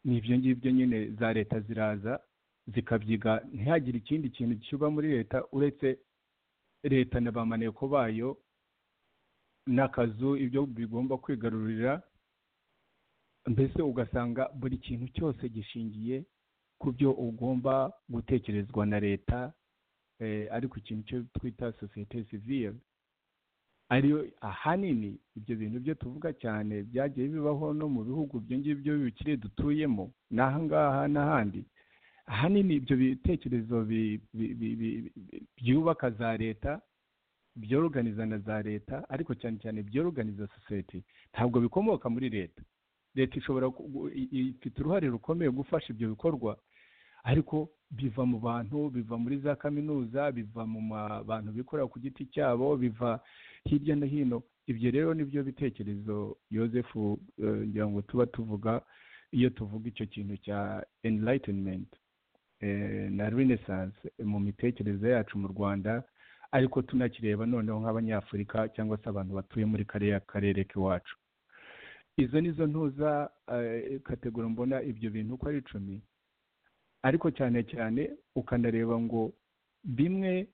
ni ibyo ngibyo nyine za leta ziraza zikabyiga ntihagire ikindi kintu kiba muri leta uretse leta na ba maneko bayo n'akazu ibyo bigomba kwigarurira mbese ugasanga buri kintu cyose gishingiye ku byo ugomba gutekerezwa na leta eh, ariko ikintu cyo twita sosiyete sivire ariyo ahanini ibyo bintu byo tuvuga cyane byagiye bibaho no mu bihugu ibyo ngibyo bikiri dutuyemo n'aha ngaha n'ahandi ahanini ibyo bitekerezo bi- bi- bi- bi- bi- byubaka za leta byoroganiza na za leta ariko cyane cyane byoroganiza sosiyete ntabwo bikomoka muri leta leta ishobora ku- gu- i- i- ifite uruhare rukomeye gufasha ibyo bikorwa ariko biva mu bantu biva muri za kaminuza biva mu ma- bantu bikorera ku giti cyabo biva hirya no hino ibyo rero nibyo bitekerezo yosefu eh, ngira ngo tuba tuvuga iyo tuvuga icyo kintu cya enlightenment eh, na renaissance mu mitekerereze yacu mu rwanda ariko tunakireba noneho nk'abanyafurika cyangwa se abantu batuye muri kariya karere k'iwacu izo nizo ntuza eh, kategori mbona ibyo bintu uko ari icumi ariko cyane cyane ukanareba ngo bimwe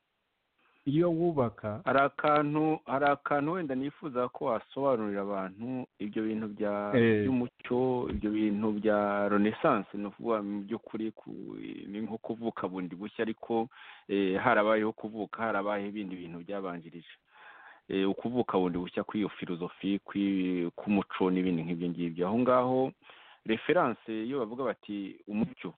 iyo wubaka hari akantu hari akantu wenda nifuza ko wasobanurira abantu ibyo bintu bya Eh. by'umucyo ibyo bintu bya renaissance ni ukuvuga mu by'ukuri ku- ni nko kuvuka bundi bushya ariko eh, harabayeho kuvuka harabayeho ibindi bintu byabanjirije Eh, ukuvuka bundi bushya kw'iyo filozofi kw'i- k'umuco n'ibindi nk'ibyo ngibyo aho ngaho referanse iyo bavuga bati umucyo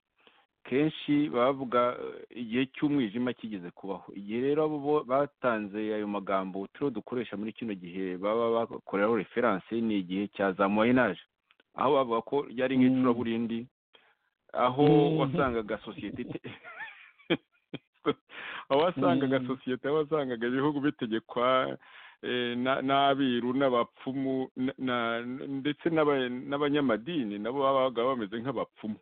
kenshi bavuga eh, igihe cy'umwijima kigeze kubaho igihe rero abo bo- batanze ayo magambo turiho dukoresha muri kino gihe baba bakoreraho referanse ni igihe cya za moyenaje aho bavuga ko ryari nk'icuraburindi aho Mm. wasangaga sosiyete ite- aho wasangaga Mm. sosiyete aho wasangaga ibihugu bitegekwa eh, na- n'abiru n'abapfumu na- na- ndetse n'aba- n'abanyamadini nabo babaga bameze nk'abapfumu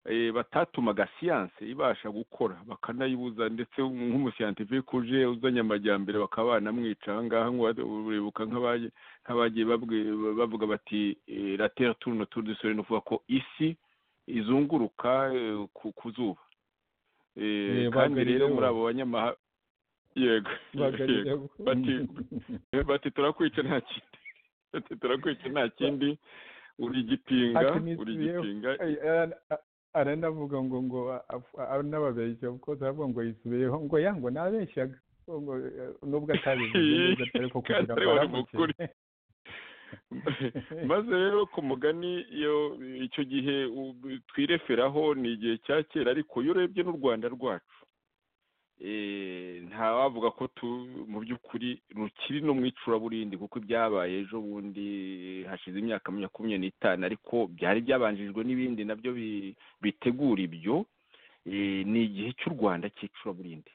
eh, batatumaga siyanse ibasha gukora bakanayibuza ndetse nk'umusiyantifike uje uzanye amajyambere bakaba banamwica aha ngaha ngo uribuka nk'abaye nk'abagiye babwi- bavuga bati eh, la terre tourne autour du soleil ni ukuvuga ko isi izunguruka eh, ku- ku zuba Eh, Eh, kandi rero Bagalileo. muri abo banyamahanga yego yego bati- bati turakwica nta kindi bati turakwica nta kindi uri igipinga Ati, "Ni uri isi yewe." igipinga Ay, ara- a- aranavuga ngo ngo anababeshya kuko aravuga ngo yisubiyeho ngo ya ngo nabeshyaga ngo eh, nubwo atabivuze neza ariko kugira Kandi ngo wari aramuke. mukuri. maze rero ku mugani iyo icyo gihe u- twireferaho ni igihe cya kera ariko iyo urebye n'u rwanda rwacu eh, ntawavuga ko tu mu by'ukuri rukiri no mu icuraburindi kuko ibyabaye ejo bundi hashize imyaka makumyabiri n'itanu ariko byari byabanjirijwe n'ibindi nabyo bi- bitegura ibyo eh, ni igihe cy'u rwanda cy'icuraburindi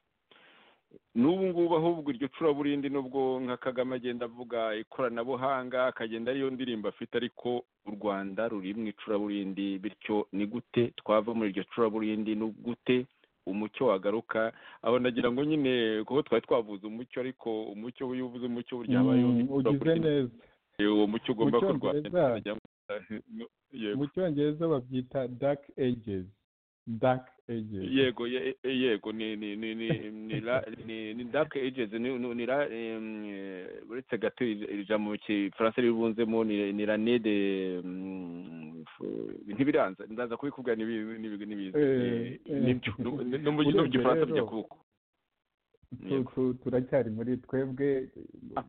n'ubu ngubu ahubwo iryo curaburindi nubwo nka kagame agenda avuga ikoranabuhanga akagenda ariyo ndirimbo afite ariko u rwanda ruri mu icuraburindi bityo ni gute twava muri iryo curaburindi ni gute umucyo wagaruka aho nagira ngo nyine kuko twari twavuze umucyo ariko umucyo iyo uvuze umucyo burya habayeho Mm, ugize icuraburindi neza uwo mucyo ugomba Mu kurwanya Cyongereza- yego mu cyongereza babyita dark ages dark ages yego ye- e- yego ni ni ni ni ni la ni ni dark ages ni ni- ni la em, eh, uretse gato ij- ijambo mu gifaransa ribunzemo ni ni la ne de mm, f- ntibiranza ndaza kubikubwira nibi- nibi- nibiza Eh, Eh, eh. nibyo no- no- no mu no mu Urebye gifaransa rero, bijya kuko Tu- Yego. tu- turacyari muri twebwe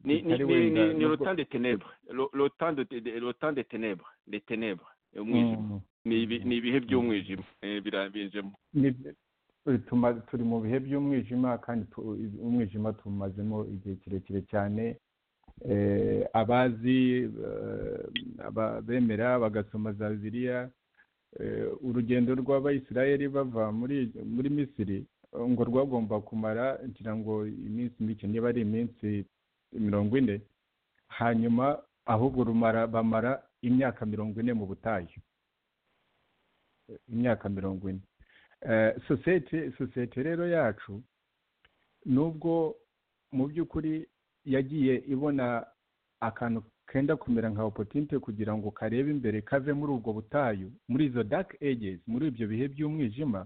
ni ni ni tutari wenda ni- ni nubwo- le temps de ténèbres Le- le temps de de- le temps de ténèbres les ténèbres umwijima Mm. ni ibi- ni ibihe by'umwijima eh, birambijemo Ni- eh, tuma- turi mu bihe by'umwijima kandi tu- umwijima tumazemo igihe kirekire cyane Eh, abazi eh, aba- bemera bagasoma za bibiliya eh, urugendo rw'abayisiraheli bava muri muri misiri eh, ngo rwagomba kumara ngira ngo iminsi mike niba ari iminsi mirongo ine hanyuma ahubwo rumara bamara imyaka mirongo ine mu butayu Eh, imyaka mirongo ine Eh, sosiyete sosiyete rero yacu nubwo mu by'ukuri yagiye ibona akantu kenda kumera nka opotinte kugira ngo karebe imbere kave muri ubwo butayu muri izo dark ages muri ibyo bihe by'umwijima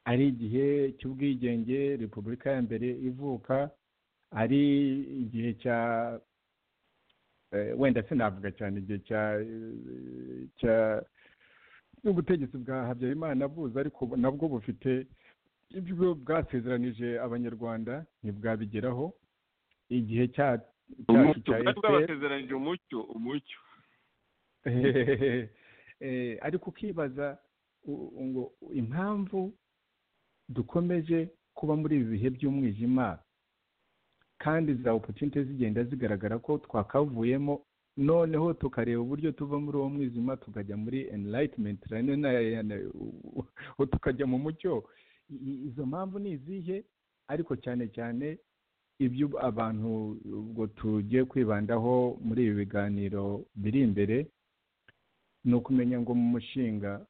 ari igihe cy'ubwigenge repubulika ya mbere ivuka ari igihe cya eh, wenda sinavuga cyane igihe cya eh, cya n'ubutegetsi bwa habyarimana buza ariko nabwo bufite ibyo bwasezeranije abanyarwanda ntibwabigeraho igihe cya cyacu umucyo cya bwari FPR bwabasezeranije umucyo umucyo Eh, ariko ukibaza u- ngo impamvu dukomeje kuba muri ibi bihe by'umwijima kandi za opotunite zigenda zigaragara ko twakavuyemo noneho tukareba uburyo tuva muri uwo mwijima tukajya muri enirayitimenti tukajya mu mucyo izo mpamvu ni izihe ariko cyane cyane ibyo abantu ubwo tugiye kwibandaho muri ibi biganiro biri imbere ni ukumenya ngo mu mushinga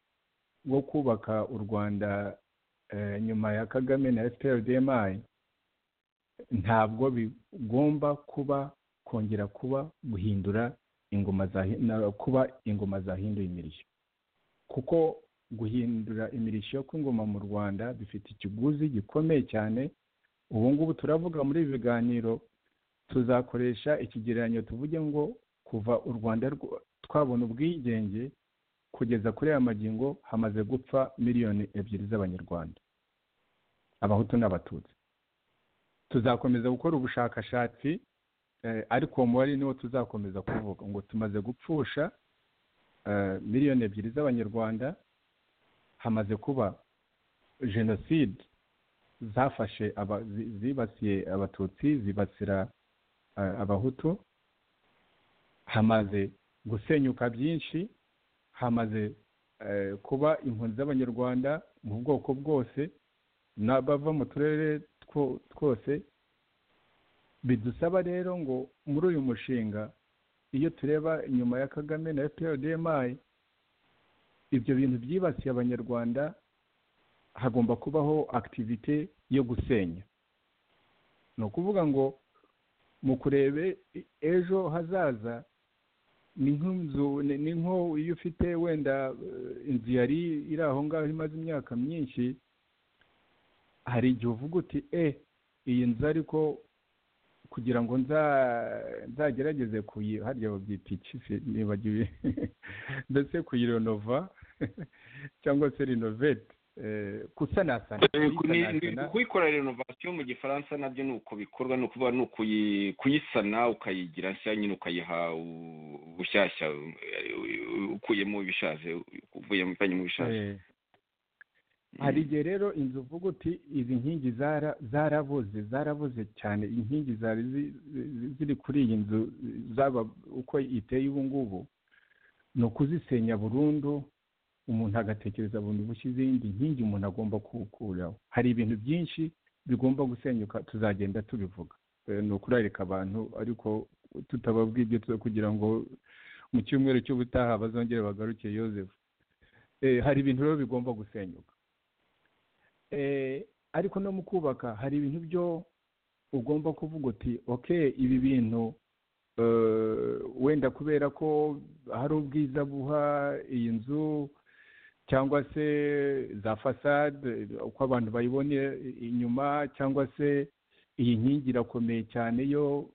wo kubaka u rwanda nyuma ya kagame na fprdmi ntabwo bigomba kuba kongera kuba guhindura ingoma za kuba ingoma zahinduye imirishyo kuko guhindura imirishyo kw'ingoma mu rwanda bifite ikiguzi gikomeye cyane ubu ngubu turavuga muri ibi biganiro tuzakoresha ikigereranyo tuvuge ngo kuva u rwanda twabona ubwigenge kugeza kuri aya magingo hamaze gupfa miliyoni ebyiri z'abanyarwanda abahutu n'abatutsi tuzakomeza gukora ubushakashatsi ariko uwo mubare niwo tuzakomeza kuvuga ngo tumaze gupfusha miliyoni ebyiri z'abanyarwanda hamaze kuba jenoside zafashe zibasiye abatutsi zibasira abahutu hamaze gusenyuka byinshi hamaze kuba impunzi z'abanyarwanda mu bwoko bwose n'abava mu turere twose bidusaba rero ngo muri uyu mushinga iyo tureba inyuma ya kagame na fprdmi ibyo bintu byibasiye abanyarwanda hagomba kubaho akitivite yo gusenya ni ukuvuga ngo mu kurebe ejo hazaza ni nk'inzu ni nko iyo ufite wenda inzu yari iri aho ngaho imaze imyaka myinshi hari igihe uvuga uti e iyi nzu ariko kugira ngo nzagerageze kuyi harya babyita iki nibagiwe ndetse kuyironova cyangwa se rinovete kusanasana kuyikora renovasiyo mu gifaransa nabyo ni uko bikorwa ni ukuvuga ni kuyisana ukayigira nshya nyine ukayiha ubushyashya ukuyemo ibishaje uvuyemo mu bishaje hari igihe rero inzu uvuga uti izi nkingi zarabuze zarabuze cyane inkingi zari ziri kuri iyi nzu zaba uko iteye ubu ngubu ni ukuzisenya burundu umuntu agatekereza burundu bushya izindi nkingi umuntu agomba kuwukuraho hari ibintu byinshi bigomba gusenyuka tuzagenda tubivuga ni ukurarika abantu ariko tutababwira ibyo kugira ngo mu cyumweru cy'ubutaha bazongere bagaruke yosefu hari ibintu rero bigomba gusenyuka ariko no mu kubaka hari ibintu byo ugomba kuvuga uti oke ibi bintu wenda kubera ko hari ubwiza buha iyi nzu cyangwa se za fasade uko abantu bayibonye inyuma cyangwa se iyi nkingi irakomeye cyane yo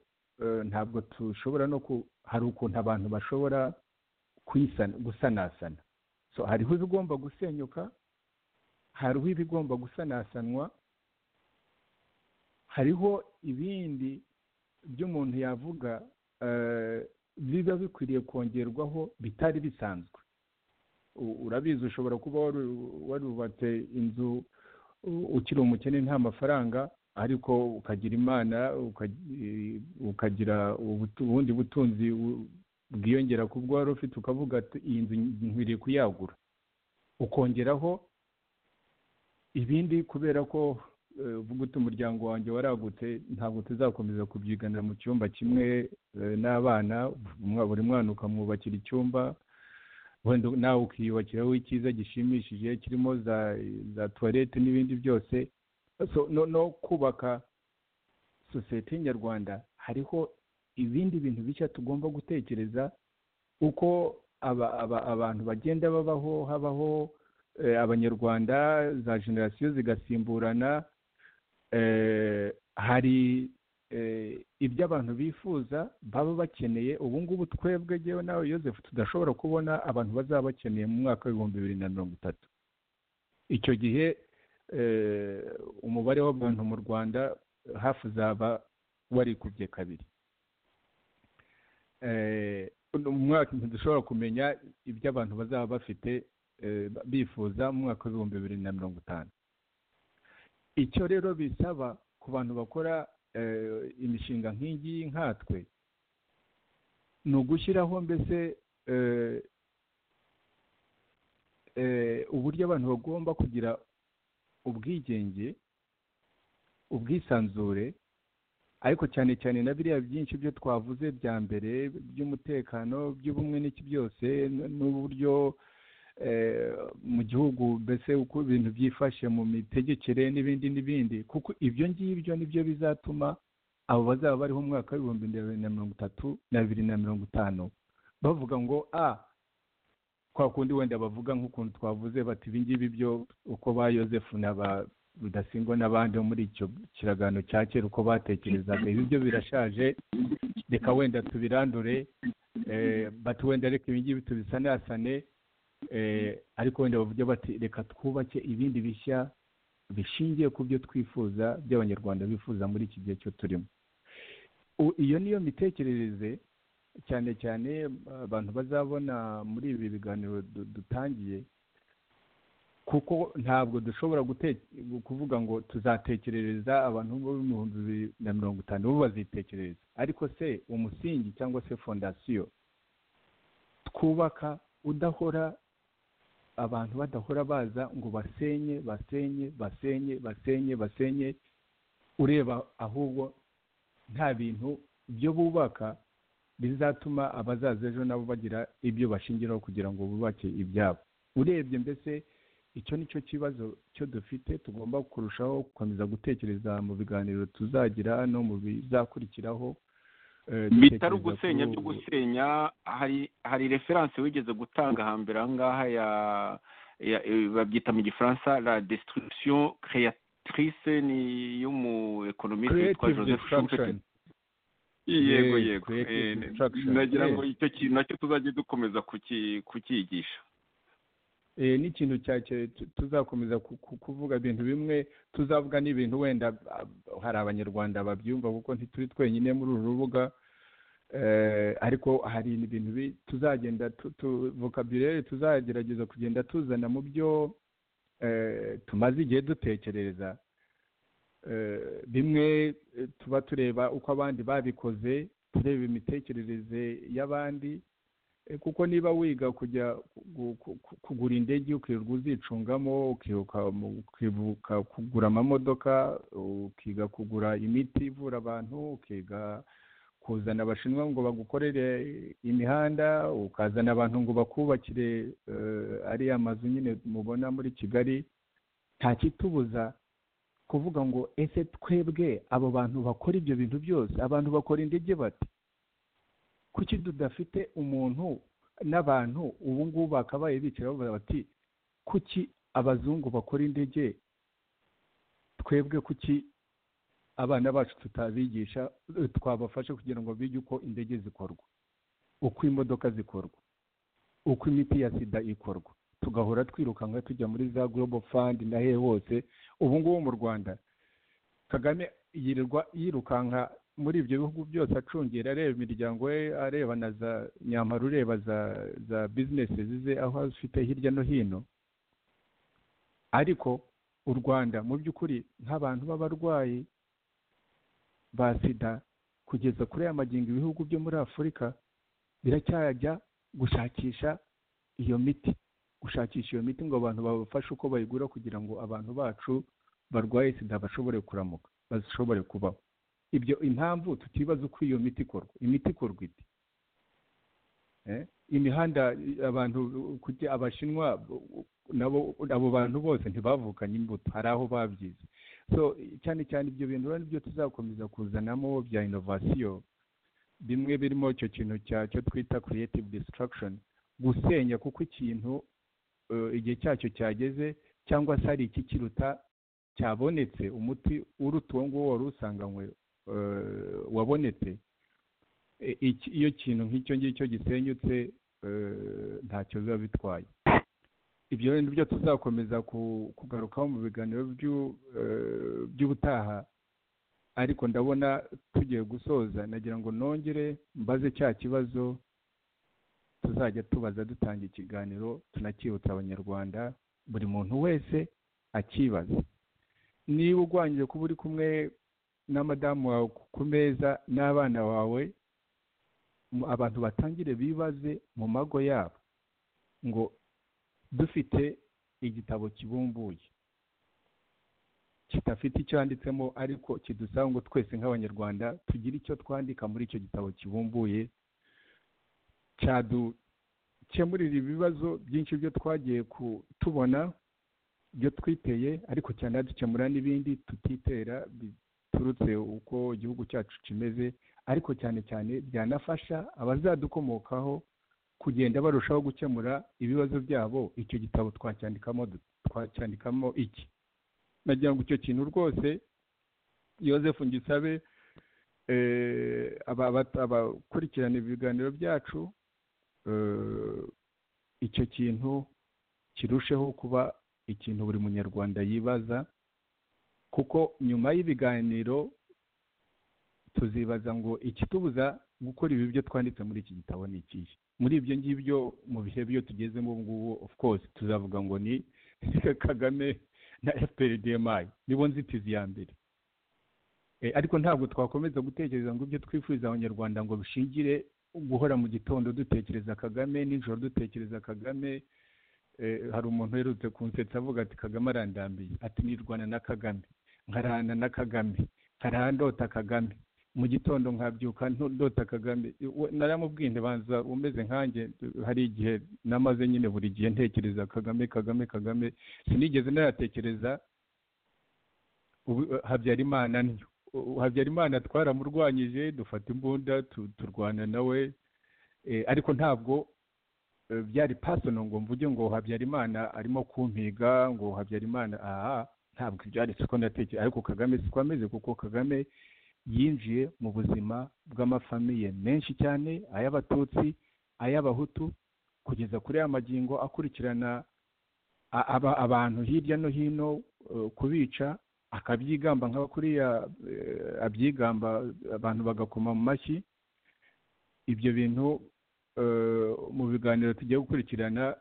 ntabwo dushobora no hari ukuntu abantu bashobora gusanasana hariho ibigomba gusenyuka hariho ibigomba gusanasanwa hariho ibindi by'umuntu yavuga biba bikwiriye kongerwaho bitari bisanzwe urabizi ushobora kuba warubatse inzu ukiri umukene nta mafaranga ariko ukagira imana ukagira ubundi butunzi bwiyongera ku bwo wari ufite ukavuga iyi nzu nkwiriye kuyagura ukongeraho ibindi kubera ko uvuga uti umuryango wanjye waragutse ntabwo tuzakomeza kubyiganira mu cyumba kimwe n'abana buri mwana ukamwubakira icyumba wenda nawe ukiyubakiraho icyiza gishimishije kirimo za tuwarete n'ibindi byose no kubaka sosiyete nyarwanda hariho ibindi bintu bishya tugomba gutekereza uko abantu bagenda babaho habaho abanyarwanda za generasiyo zigasimburana hari ibyo abantu bifuza baba bakeneye ubu ngubu twebwe ngewe nawe yosefu tudashobora kubona abantu bazaba bakeneye mu mwaka w'ibihumbi bibiri na mirongo itatu icyo gihe umubare w'abantu mu rwanda hafi uzaba warikubye kabiri mu mwaka ntidushobora kumenya ibyo abantu bazaba bafite bifuza mu mwaka w'ibihumbi bibiri na mirongo itanu icyo rero bisaba ku bantu bakora imishinga nk'iyi nkatwe ni ugushyiraho mbese eh, eh, uburyo abantu bagomba kugira ubwigenge ubwisanzure ariko cyane cyane na biriya byinshi byo twavuze bya mbere by'umutekano by'ubumwe n'iki byose n- n'uburyo eh, mu gihugu mbese uko ibintu byifashe mu mitegekere n'ibindi n'ibindi kuko ibyo ngibyo nibyo bizatuma abo bazaba bariho mu mwaka w'ibihumbi bibiri na mirongo itatu na bibiri na mirongo itanu bavuga ngo a kwa kundi wenda bavuga nk'ukuntu twavuze bati ibi ngibi byo uko ba yosefu na ba rudasingwa n'abandi bo muri icyo kiraganiro cya kera uko batekerezaga ibi byo birashaje reka wenda tubirandure eh, bati wenda reka ibi ngibi tubisanasane eh, ariko wenda bavuge bati reka twubake ibindi bishya bishingiye ku byo twifuza by'abanyarwanda bifuza muri iki gihe cyo turimo U- iyo niyo mitekerereze cyane cyane uh, abantu bazabona muri ibi biganiro du- dutangiye kuko ntabwo dushobora gute- kuvuga ngo tuzatekerereza abantu bo mu bihumbi bibiri na mirongo itanu bo bazitekerereza ariko se umusingi cyangwa se fondasiyo twubaka udahora abantu badahora baza ngo basenye basenye basenye basenye basenye ureba ahubwo nta bintu byo bubaka bizatuma abazaza ejo nabo bagira ibyo bashingiraho kugira ngo bubake ibyabo urebye mbese icyo ni cyo kibazo cyo dufite tugomba kurushaho gukomeza gutekereza mu biganiro tuzagira no mu bizakurikiraho eh, bitari dutekereza ugusenya kuri byo ubu- gusenya hari hari referanse wigeze gutanga hambere aha ngaha ya ya- eh, babyita mu gifaransa la destruction créatrice ni y'umu economiste witwa creative joseph destruction. schumpeter yego Yes, yego creative Eh, destruction. nagira ngo Yes. icyo kintu nacyo tuzajye dukomeza kuki- kucyigisha Eh, n'ikintu cya cya- tu- tuzakomeza ku- ku- kuvuga ibintu bimwe tuzavuga n'ibintu wenda ah, hari abanyarwanda babyumva kuko ntituri twenyine muri uru rubuga Eh, ariko hari ibintu bi- tuzagenda tu- tu- vocabulaire tuzagerageza kugenda tuzana mu byo eh, tumaze igihe dutekerereza Eh, bimwe eh, tuba tureba uko abandi babikoze tureba imitekerereze y'abandi Eh, kuko niba wiga kujya ku- ku- ku- kugura indege ukirirwa uzicungamo ukiruka mu- ukibuka kugura amamodoka ukiga kugura imiti ivura abantu ukiga kuzana abashinwa ngo bagukorere imihanda ukazana abantu ngo bakubakire eh, ariya mazu nyine mubona muri kigali nta kitubuza kuvuga ngo ese twebwe abo bantu bakora ibyo bintu byose abantu bakora indege bati kuki tudafite umuntu n'abantu ubu ngubu bakabaye bicara bavuga bati kuki abazungu bakora indege twebwe kuki abana bacu tutabigisha eh, twabafasha kugira ngo bige uko indege zikorwa uko imodoka zikorwa uko imiti ya sida ikorwa tugahora twirukanka tujya muri za global fund na he hose ubu ngubu mu rwanda kagame yirirwa yirukanka muri ibyo bihugu byose acungera areba imiryango ye areba na za nyamara ureba za za bizinesi zize aho azifite hirya no hino ariko u rwanda mu by'ukuri nk'abantu b'abarwayi ba sida kugeza kuri aya magingo ibihugu byo muri afurika biracyajya gushakisha iyo miti gushakisha iyo miti ngo abantu babafashe uko bayigura kugira ngo abantu bacu barwaye sida bashobore kuramuka bashobore kubaho ibyo impamvu tutibaza uko iyo miti ikorwa imiti ikorwa ite Eh, imihanda i- abantu kujya abashinwa u- u- nabo abo bantu bose ntibavukanye imbuto hari aho babyize so cyane cyane ibyo bintu rero nibyo tuzakomeza kuzanamo bya inovasiyo bimwe birimo icyo kintu cya cyo twita creative destruction gusenya kuko ikintu eh, igihe cyacyo cyageze cyangwa se hari ikikiruta cyabonetse umuti uruta uwo nguwo wari usanganywe eh, wabonetse E- iki- iyo kintu nk'icyo ngicyo gisenyutse eh, ntacyo biba bitwaye ibyo rero nibyo tuzakomeza ku- kugarukaho mu biganiro by'u- eh, by'ubutaha ariko ndabona tugiye gusoza nagira ngo nongere mbaze cya kibazo tuzajya tubaza dutanga ikiganiro tunakibutsa abanyarwanda buri muntu wese akibaza niba urwanyije kuba uri kumwe na madamu wawe ku- ku meza n'abana bawe mu- abantu batangire bibaze mu mago yabo ngo dufite igitabo kibumbuye kidafite icyo yanditsemo ariko kidusaba ngo twese nk'abanyarwanda tugire icyo twandika muri icyo gitabo kibumbuye cyadukemurira ibibazo byinshi byo twagiye ku- tubona byo twiteye ariko cyanadukemura n'ibindi tutitera biturutse uko igihugu cyacu kimeze ariko cyane cyane byanafasha abazadukomokaho kugenda barushaho gukemura ibibazo byabo icyo gitabo twacyandikamo du- twacyandikamo iki nagira ngo icyo kintu rwose yosefu ngisabe eh, aba- aba- abakurikirana ibiganiro byacu eh, icyo kintu kirusheho kuba ikintu buri munyarwanda yibaza kuko nyuma y'ibiganiro tuzibaza ngo ikitubuza gukora ibi byo twanditse muri iki gitabo ni ikihe muri ibyo ngibyo mu bihe byo tugezemo ubu ngubu of course tuzavuga ngo ni kagame na fprdmi nibo nzitizi ya mbere Eh, ariko ntabwo twakomeza gutekereza ngo ibyo twifuriza abanyarwanda ngo bishingire guhora mu gitondo dutekereza kagame nijoro dutekereza kagame eh, hari umuntu uherutse kunsetsa avuga ati kagame arandambiye ati nirwana na kagame nkarana na kagame nkaraha ndota kagame mu gitondo nkabyuka nto- ndota kagame We- naramubwiye nti banza umeze nkanjye hari igihe namaze nyine buri gihe ntekereza kagame kagame kagame sinigeze naratekereza ubu- habyarimana ntyo U- habyarimana twaramurwanyije dufata imbunda tu- turwana nawe Eh, ariko ntabwo eh, byari pasono ngo mvuge ngo habyarimana arimo kumpiga ngo habyarimana aha ntabwo ibyo ari siko natekereza ariko kagame siko ameze kuko kagame yinjiye mu buzima bw'amafamiye menshi cyane ay'abatutsi ay'abahutu kugeza kuri ya magingo akurikirana a- aba- abantu hirya no hino eh, kubica akabyigamba nka kuriya eh, abyigamba abantu bagakoma mu mashyi ibyo bintu eh, mu biganiro tugiye gukurikirana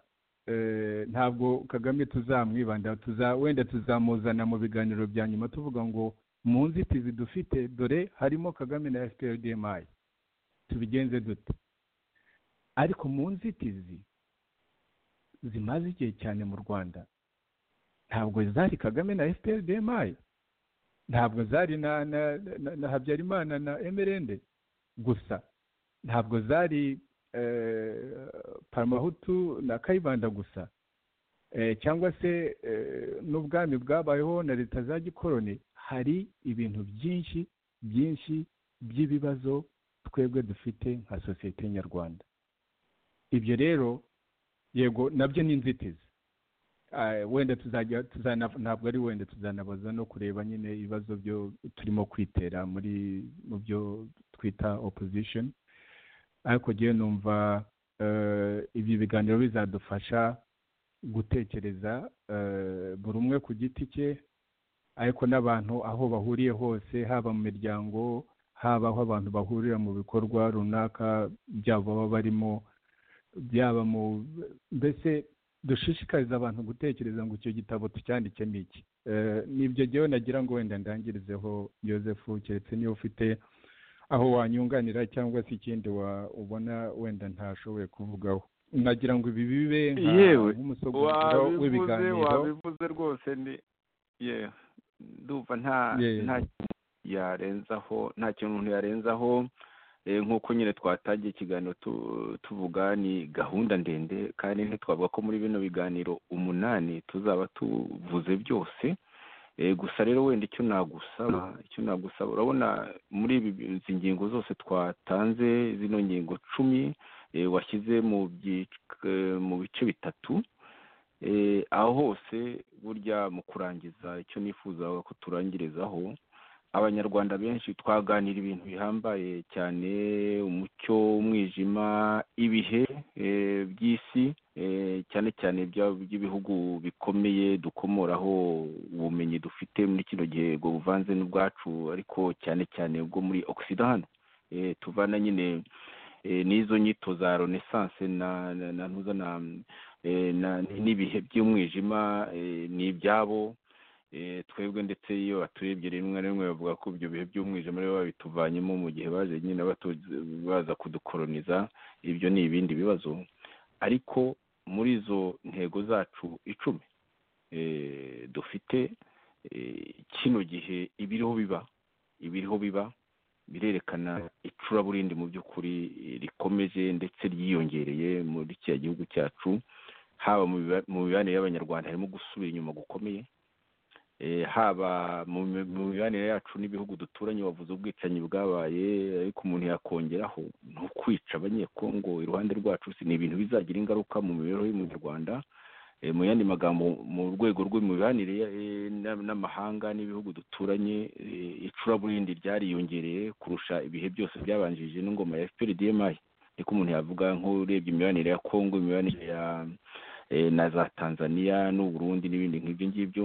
eh, ntabwo kagame tuzamwibanda tuza wenda tuzamuzana mu biganiro bya nyuma tuvuga ngo mu nzitizi dufite dore harimo kagame na fprdmi tubigenze dute ariko mu nzitizi zimaze igihe cyane mu rwanda ntabwo zari kagame na fprdmi ntabwo zari na, na, na, na habyarimana na emerende gusa ntabwo zari eh, paramahutu na kayibanda gusa eh, cyangwa se eh, n'ubwami bwabayeho na leta za gikoroni hari ibintu byinshi byinshi by'ibibazo twebwe dufite nka sosiyete nyarwanda ibyo rero yego nabyo ni inzitizi Ah, wenda tuzajya tuzana ntabwo ari wenda tuzanabaza no kureba nyine ibibazo byo turimo kwitera muri mu byo twita opposition ariko ngewe numva eh, ibi biganiro bizadufasha gutekereza eh, buri umwe ku giti cye ariko n'abantu aho bahuriye hose haba mu miryango haba aho abantu bahurira mu bikorwa runaka byabo baba barimo byaba mu mbese dushishikariza abantu gutekereza ngo icyo gitabo tucyandike ni iki Eh, nibyo jyewe nagira ngo wenda ndangirizeho joseph keretse niba ufite aho wanyunganira cyangwa se ikindi wa- ubona wenda ntashoboye kuvugaho nagira ngo ibi bibe nka- Yewe, nk'umusogongero wabivuze w'ibiganiro wabivuze rwose ndi yewe ndumva nta Yeah. nta kintu yarenzaho nta kintu umuntu yarenzaho Eh, nk'uko nyine twatangiye ikiganiro tu- tuvuga ni gahunda ndende kandi ntitwavuga ko muri bino biganiro umunani tuzaba tuvuze byose Eh, gusa rero wenda icyo nagusaba icyo nagusaba urabona muri ibi- izi ngingo zose twatanze zino ngingo cumi eh, washyize mu byic- eh, mu bice bitatu Eh, aho hose burya mu kurangiza icyo nifuzaga ko turangirizaho abanyarwanda benshi twaganira ibintu bihambaye cyane umucyo umwijima ibihe eh, by'isi eh, cyane cyane ibya- by'ibihugu bikomeye dukomoraho ubumenyi dufite muri kino gihe ubwo buvanze n'ubwacu ariko cyane cyane bwo muri ogisida hano Eh, tuvana nyine eh, n'izo nyito za renaissance na na- na ntuza na eh, na- n'ibihe by'umwijima eh, ni ibyabo Eh, twebwe ndetse iyo baturebye rimwe na rimwe bavuga ko ibyo bihe by'umwijima rero babituvanyemo mu gihe baje nyine batu- baza kudukoroniza ibyo ni ibindi bibazo ariko muri izo ntego zacu icumi eh, dufite eh, kino gihe ibiriho biba ibiriho biba birerekana icuraburindi mu by'ukuri eh, rikomeje ndetse ryiyongereye muri kiriya gihugu cyacu haba mu biba- mu mibanire y'abanyarwanda harimo gusubira inyuma gukomeye Eh, haba mu mi- mu mibanire yacu n'ibihugu duturanye wavuze ubwicanyi bwabaye ariko umuntu yakongeraho ni ukwica abanyekongo iruhande rwacu si ni ibintu bizagira ingaruka mu mibereho y'umunyarwanda Eh, mu yandi magambo mu rwego rw'imibanire eh, n'a- n'amahanga n'ibihugu duturanye eh, icuraburindi ryariyongereye kurusha ibihe byose byabanjirije n'ingoma ya fpr dmi niko umuntu yavuga nk'urebye imibanire ya kongo imibanire ya eh, na za tanzania n'uburundi n'ibindi nk'ibyo ngibyo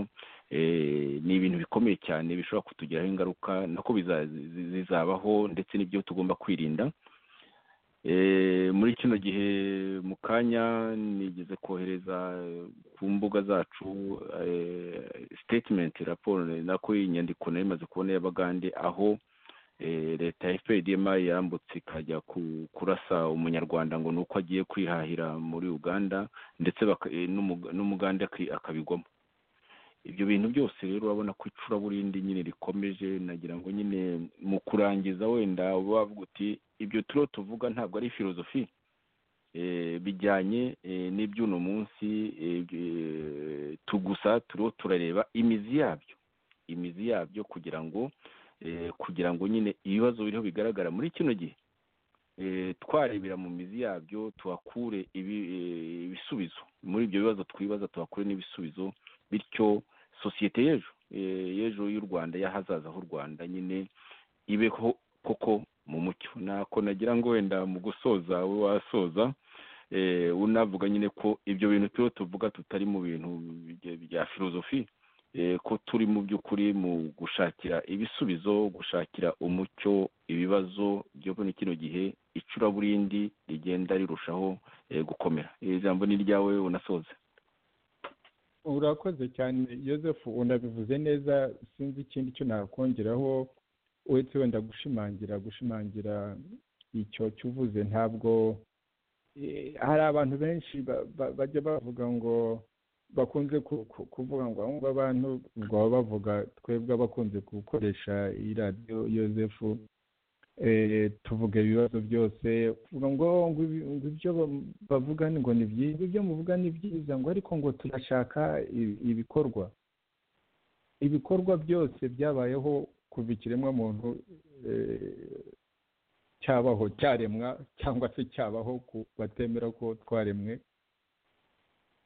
eh, ni ibintu bikomeye cyane bishobora kutugiraho ingaruka nako biza- zi- zizabaho ndetse n'ibyo tugomba kwirinda Eh, muri kino gihe mu kanya nigeze kohereza eh, ku mbuga zacu eh, statement raporo nako inyandiko nari imaze kubona y'abagande aho eh, leta ya fpdma yambutse ikajya ku- kurasa umunyarwanda ngo ni uko agiye kwihahira muri uganda ndetse baka- eh, n'umuga- n'umugande aki- akabigwamo ibyo bintu byose rero urabona ko icuraburindi nyine rikomeje nagira ngo nyine mu kurangiza wenda uba wavuga uti ibyo turiho tuvuga ntabwo ari filozofi eh, bijyanye eh, n'iby'uno munsi eh, eh, tu gusa turiho turareba imizi yabyo imizi yabyo kugira ngo eh, kugira ngo nyine ibibazo biriho bigaragara muri kino gihe eh, twarebera mu mizi yabyo tuhakure ibi- eh, ibisubizo muri ibyo bibazo twibaza tuhakure n'ibisubizo bityo sosiyete y'ejo eh, y'ejo y'u rwanda y'ahazaza h'u rwanda nyine ibeho koko mu mucyo nako nagira ngo wenda mu gusoza wowe wasoza eh, unavuga nyine ko ibyo bintu turiho tuvuga tutari mu bintu bya- bya filozofi eh, ko turi mu by'ukuri mu gushakira ibisubizo gushakira umucyo ibibazo byo muri kino gihe icuraburindi rigenda rirushaho eh, gukomera Iri jambo ni iryawe unasoze urakoze cyane yosefu unabivuze neza sinzi ikindi cyo nakongeraho uretse wenda gushimangira gushimangira icyo cyuvuze ntabwo eh, hari abantu benshi ba- ba- bajya bavuga ngo bakunze ku- ku- kuvuga ngo ahubwo abantu ngo baba bavuga twebwe abakunze gukoresha iyi radiyo yosefu eh, tuvuga ibibazo byose tuvuga ngo ngo ibi- ngo ibyo ba- bavuga ni- ngo ni byiza ibyo muvuga ni byiza ngo ariko ngo turashaka i- ibikorwa ibikorwa byose byabayeho kuva ikiremwamuntu eh, cyabaho cyaremwa cyangwa se cyabaho ku batemera ko twaremwe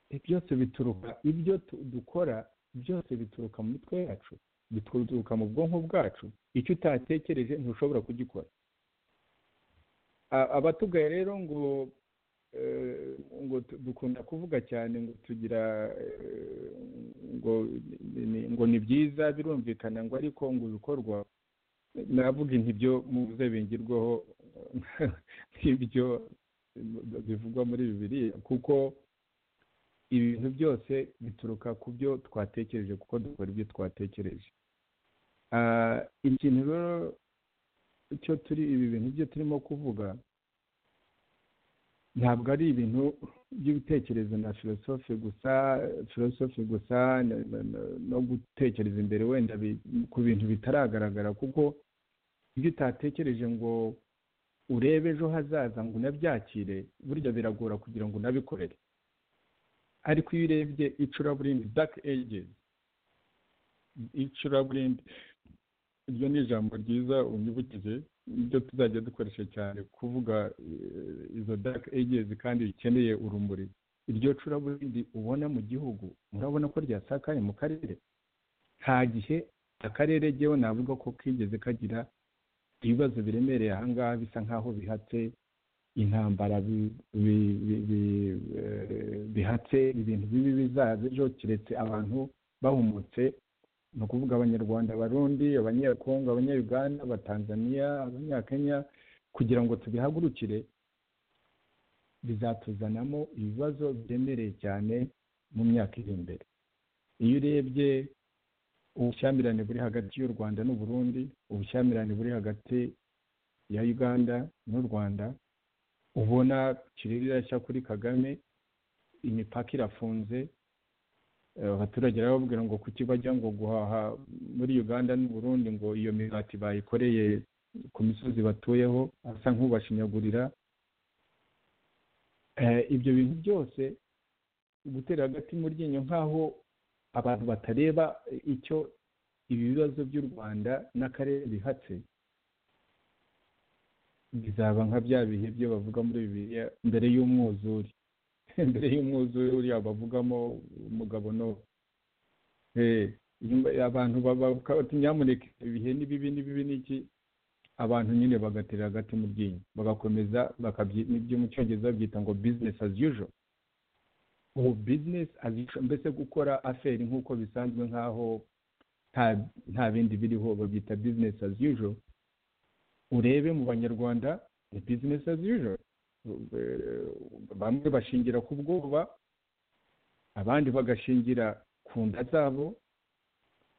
Eh, byose bituruka ibyo tu- dukora byose bituruka mu mitwe yacu bituruka mu bwonko bwacu icyo utatekereje ntushobora kugikora A- abatugaye rero ngo eh, ngo tu- dukunda kuvuga cyane ngo tugira eh, ngo ni- ni- ngo ni byiza birumvikana ngo ariko ngo ibikorwa navuga inti byo muze bingirwaho nk'ibyo bivugwa muri bibiri kuko ibintu byose bituruka ku byo twatekereje kuko dukora ibyo twatekereje Ah, ikintu rero icyo turi ibi bintu byo turimo kuvuga ntabwo ari ibintu by'ibitekerezo na filosofi gusa filosofi gusa na- na- na- no gutekereza imbere wenda bi- ku bintu bitaragaragara kuko ibyo utatekereje ngo urebe ejo hazaza ngo unabyakire burya biragora kugira ngo unabikorere ariko iyo urebye icuraburindi dark ages icuraburindi iryo ni ijambo ryiza unyibukije ibyo tuzajya dukoresha cyane kuvuga eh, izo dark ages kandi rikeneye urumuri iryo curaburindi ubona mu gihugu murabona ko ryasakaye mu karere nta gihe akarere gewe navuga ko kigeze kagira ibibazo biremereye ahangaha bisa nk'aho bihatse intambara bi- bi- bi- bi- eh, bihatse ibintu bibi bizaza ejo keretse abantu bahumutse ni ukuvuga abanyarwanda abarundi abanyekongo abanyayuganda abatanzaniya abanyakenya kugira ngo tubihagurukire bizatuzanamo ibibazo biremereye cyane mu myaka iri imbere iyo urebye ubushyamirane buri hagati y'u rwanda n'u burundi ubushyamirane buri hagati ya uganda n'u rwanda ubona kirere irashya kuri kagame imipaka irafunze Eh, abaturage barababwira ngo kuki bajya ngo guhaha muri uganda n'u burundi ngo iyo migati bayikoreye ku misozi batuyeho asa nk'ubashinyagurira Eh, ibyo bintu byose gutera hagati mu ryinyo nk'aho abantu batareba icyo ibi bibazo by'u rwanda n'akarere bihatse bizaba nka bya bihe byo bavuga muri bibiliya mbere y'umwuzure mbere y'umwuzure uriya bavugamo umugabo no Eh, nyuma- abantu baba bati nyamuneka ibihe ni bibi ni bibi ni iki abantu nyine bagatera hagati mu ryinyo bagakomeza bakabyi- n'ibyo mu cyongereza babyita ngo business as usual ubu business as usual mbese gukora aferi nk'uko bisanzwe nk'aho nta nta bindi biriho babyita business as usual urebe mu banyarwanda ni business as usual Eh, bamwe bashingira ku bwoba abandi bagashingira ku nda zabo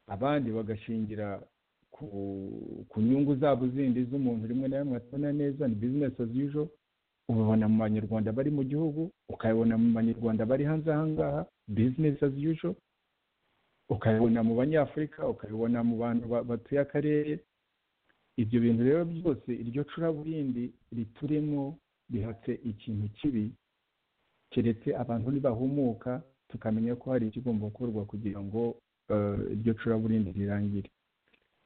abandi bagashingira ku ku nyungu zabo zindi z'umuntu rimwe na rimwe atabona neza ni business as usual ubibona mu banyarwanda bari mu gihugu ukabibona mu banyarwanda bari hanze aha ngaha business as usual ukabibona mu banyafurika ukabibona mu bantu ba- batuye akarere ibyo bintu rero byose iryo curaburindi riturimo bihatse ikintu kibi keretse abantu nibahumuka tukamenya ko hari ikigomba gukorwa kugira ngo eh, iryo curaburindi rirangire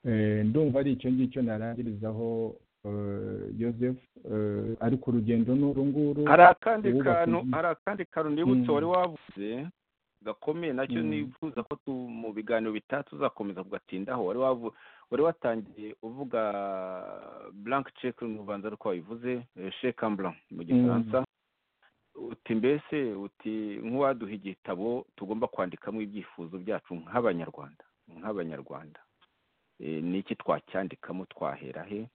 Eh, ndumva ari icyo ngicyo narangirizaho eh, joseph eh, ariko urugendo ni uru nguru hari akandi uwubaka kantu inzu. hari akandi kantu nibutse Mm. wari wavuze gakomeye nacyo Mm. nifuza ko tu- mu biganiro bitatu tuzakomeza kugatindaho wari wavu- wari watangiye uvuga blank check mu rubanza ariko wabivuze shekamblan mu gifaransa uti mbese uti nk'uwaduha igitabo tugomba kwandikamo ibyifuzo byacu nk'abanyarwanda nk'abanyarwanda Eh, ni iki twacyandikamo twahera he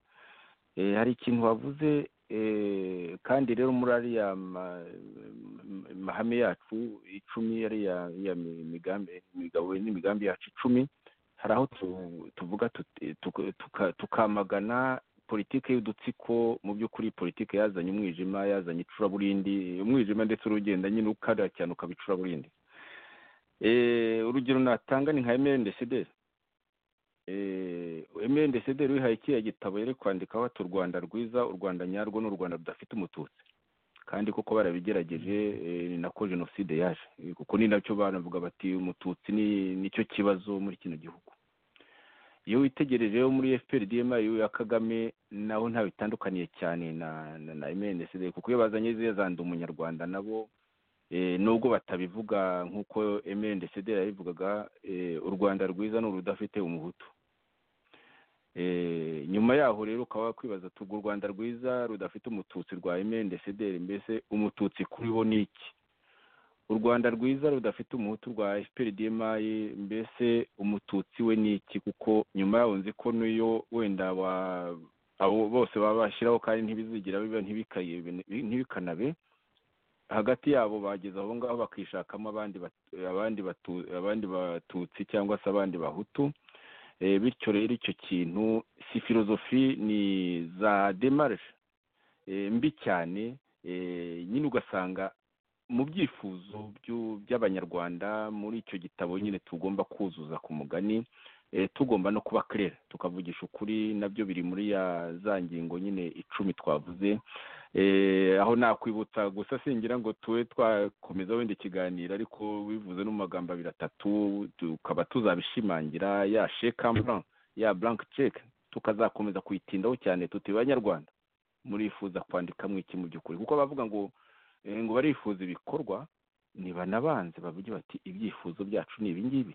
Eh, hari ikintu wavuze eh, kandi rero muri ariya ma- m- mahame yacu icumi ariya ariya mi- migambi imigabo n'imigambi yacu icumi hari aho tu- tuvuga tuti- tuka- tuka- tukamagana politiki y'udutsiko mu by'ukuri politiki yazanye umwijima yazanye icuraburindi umwijima ndetse urugenda nyine ukarira cyane ukaba icuraburindi Eh, urugero natanga ni nka emeli ndesede emeli ndesede wihaye kiriya gitabo yari kwandikaho ati u rwanda rwiza u rwanda nyarwo ni u rwanda rudafite umututsi kandi koko barabigerageje eh, ni nako jenoside yaje Eh, kuko ni nacyo banavuga bati umututsi ni nicyo kibazo muri kino gihugu iyo witegereje yo muri fpr dma ya kagame naho nta bitandukaniye cyane na na, na mnsd kuko iyo bazanye ziriya zanda umunyarwanda nabo eh, nubwo batabivuga nk'uko mnsd yabivugaga eh, u rwanda rwiza ni urudafite umuhutu Eh, nyuma yaho rero ukaba wakwibaza tuga u rwanda rwiza rudafite umututsi rwa mnsd mbese umututsi kuri bo ni iki u rwanda rwiza rudafite umuhutu rwa fpr dma mbese umututsi we ni iki kuko nyuma yaho nzi ko n'iyo wenda wa abo bose baba bashyiraho kandi ntibizigira biba ntibikaye- ntibikanabe hagati yabo bageze aho ngaho bakishakamo abandi bat- abandi batu- abandi batutsi cyangwa se abandi bahutu Eh, bityo rero icyo kintu si filozofi ni za demarishe mbi cyane eh, nyine ugasanga mu byifuzo byu- by'abanyarwanda muri icyo gitabo nyine tugomba kuzuza ku mugani eh, tugomba no kuba kerere tukavugisha ukuri nabyo biri muri ya za ngingo nyine icumi twavuze Eh, aho nakwibutsa gusa singira ngo tube twakomeza wenda ikiganiro ariko bivuze no mu magambo abiri atatu tukaba tuzabishimangira ya shekambran ya blank check tukazakomeza kuyitindaho cyane tuti banyarwanda murifuza kwandikamo iki mu by'ukuri kuko bavuga ngo eh, ngo barifuza ibikorwa ntibanabanze bavuge bati ibyifuzo byacu ni ibingibi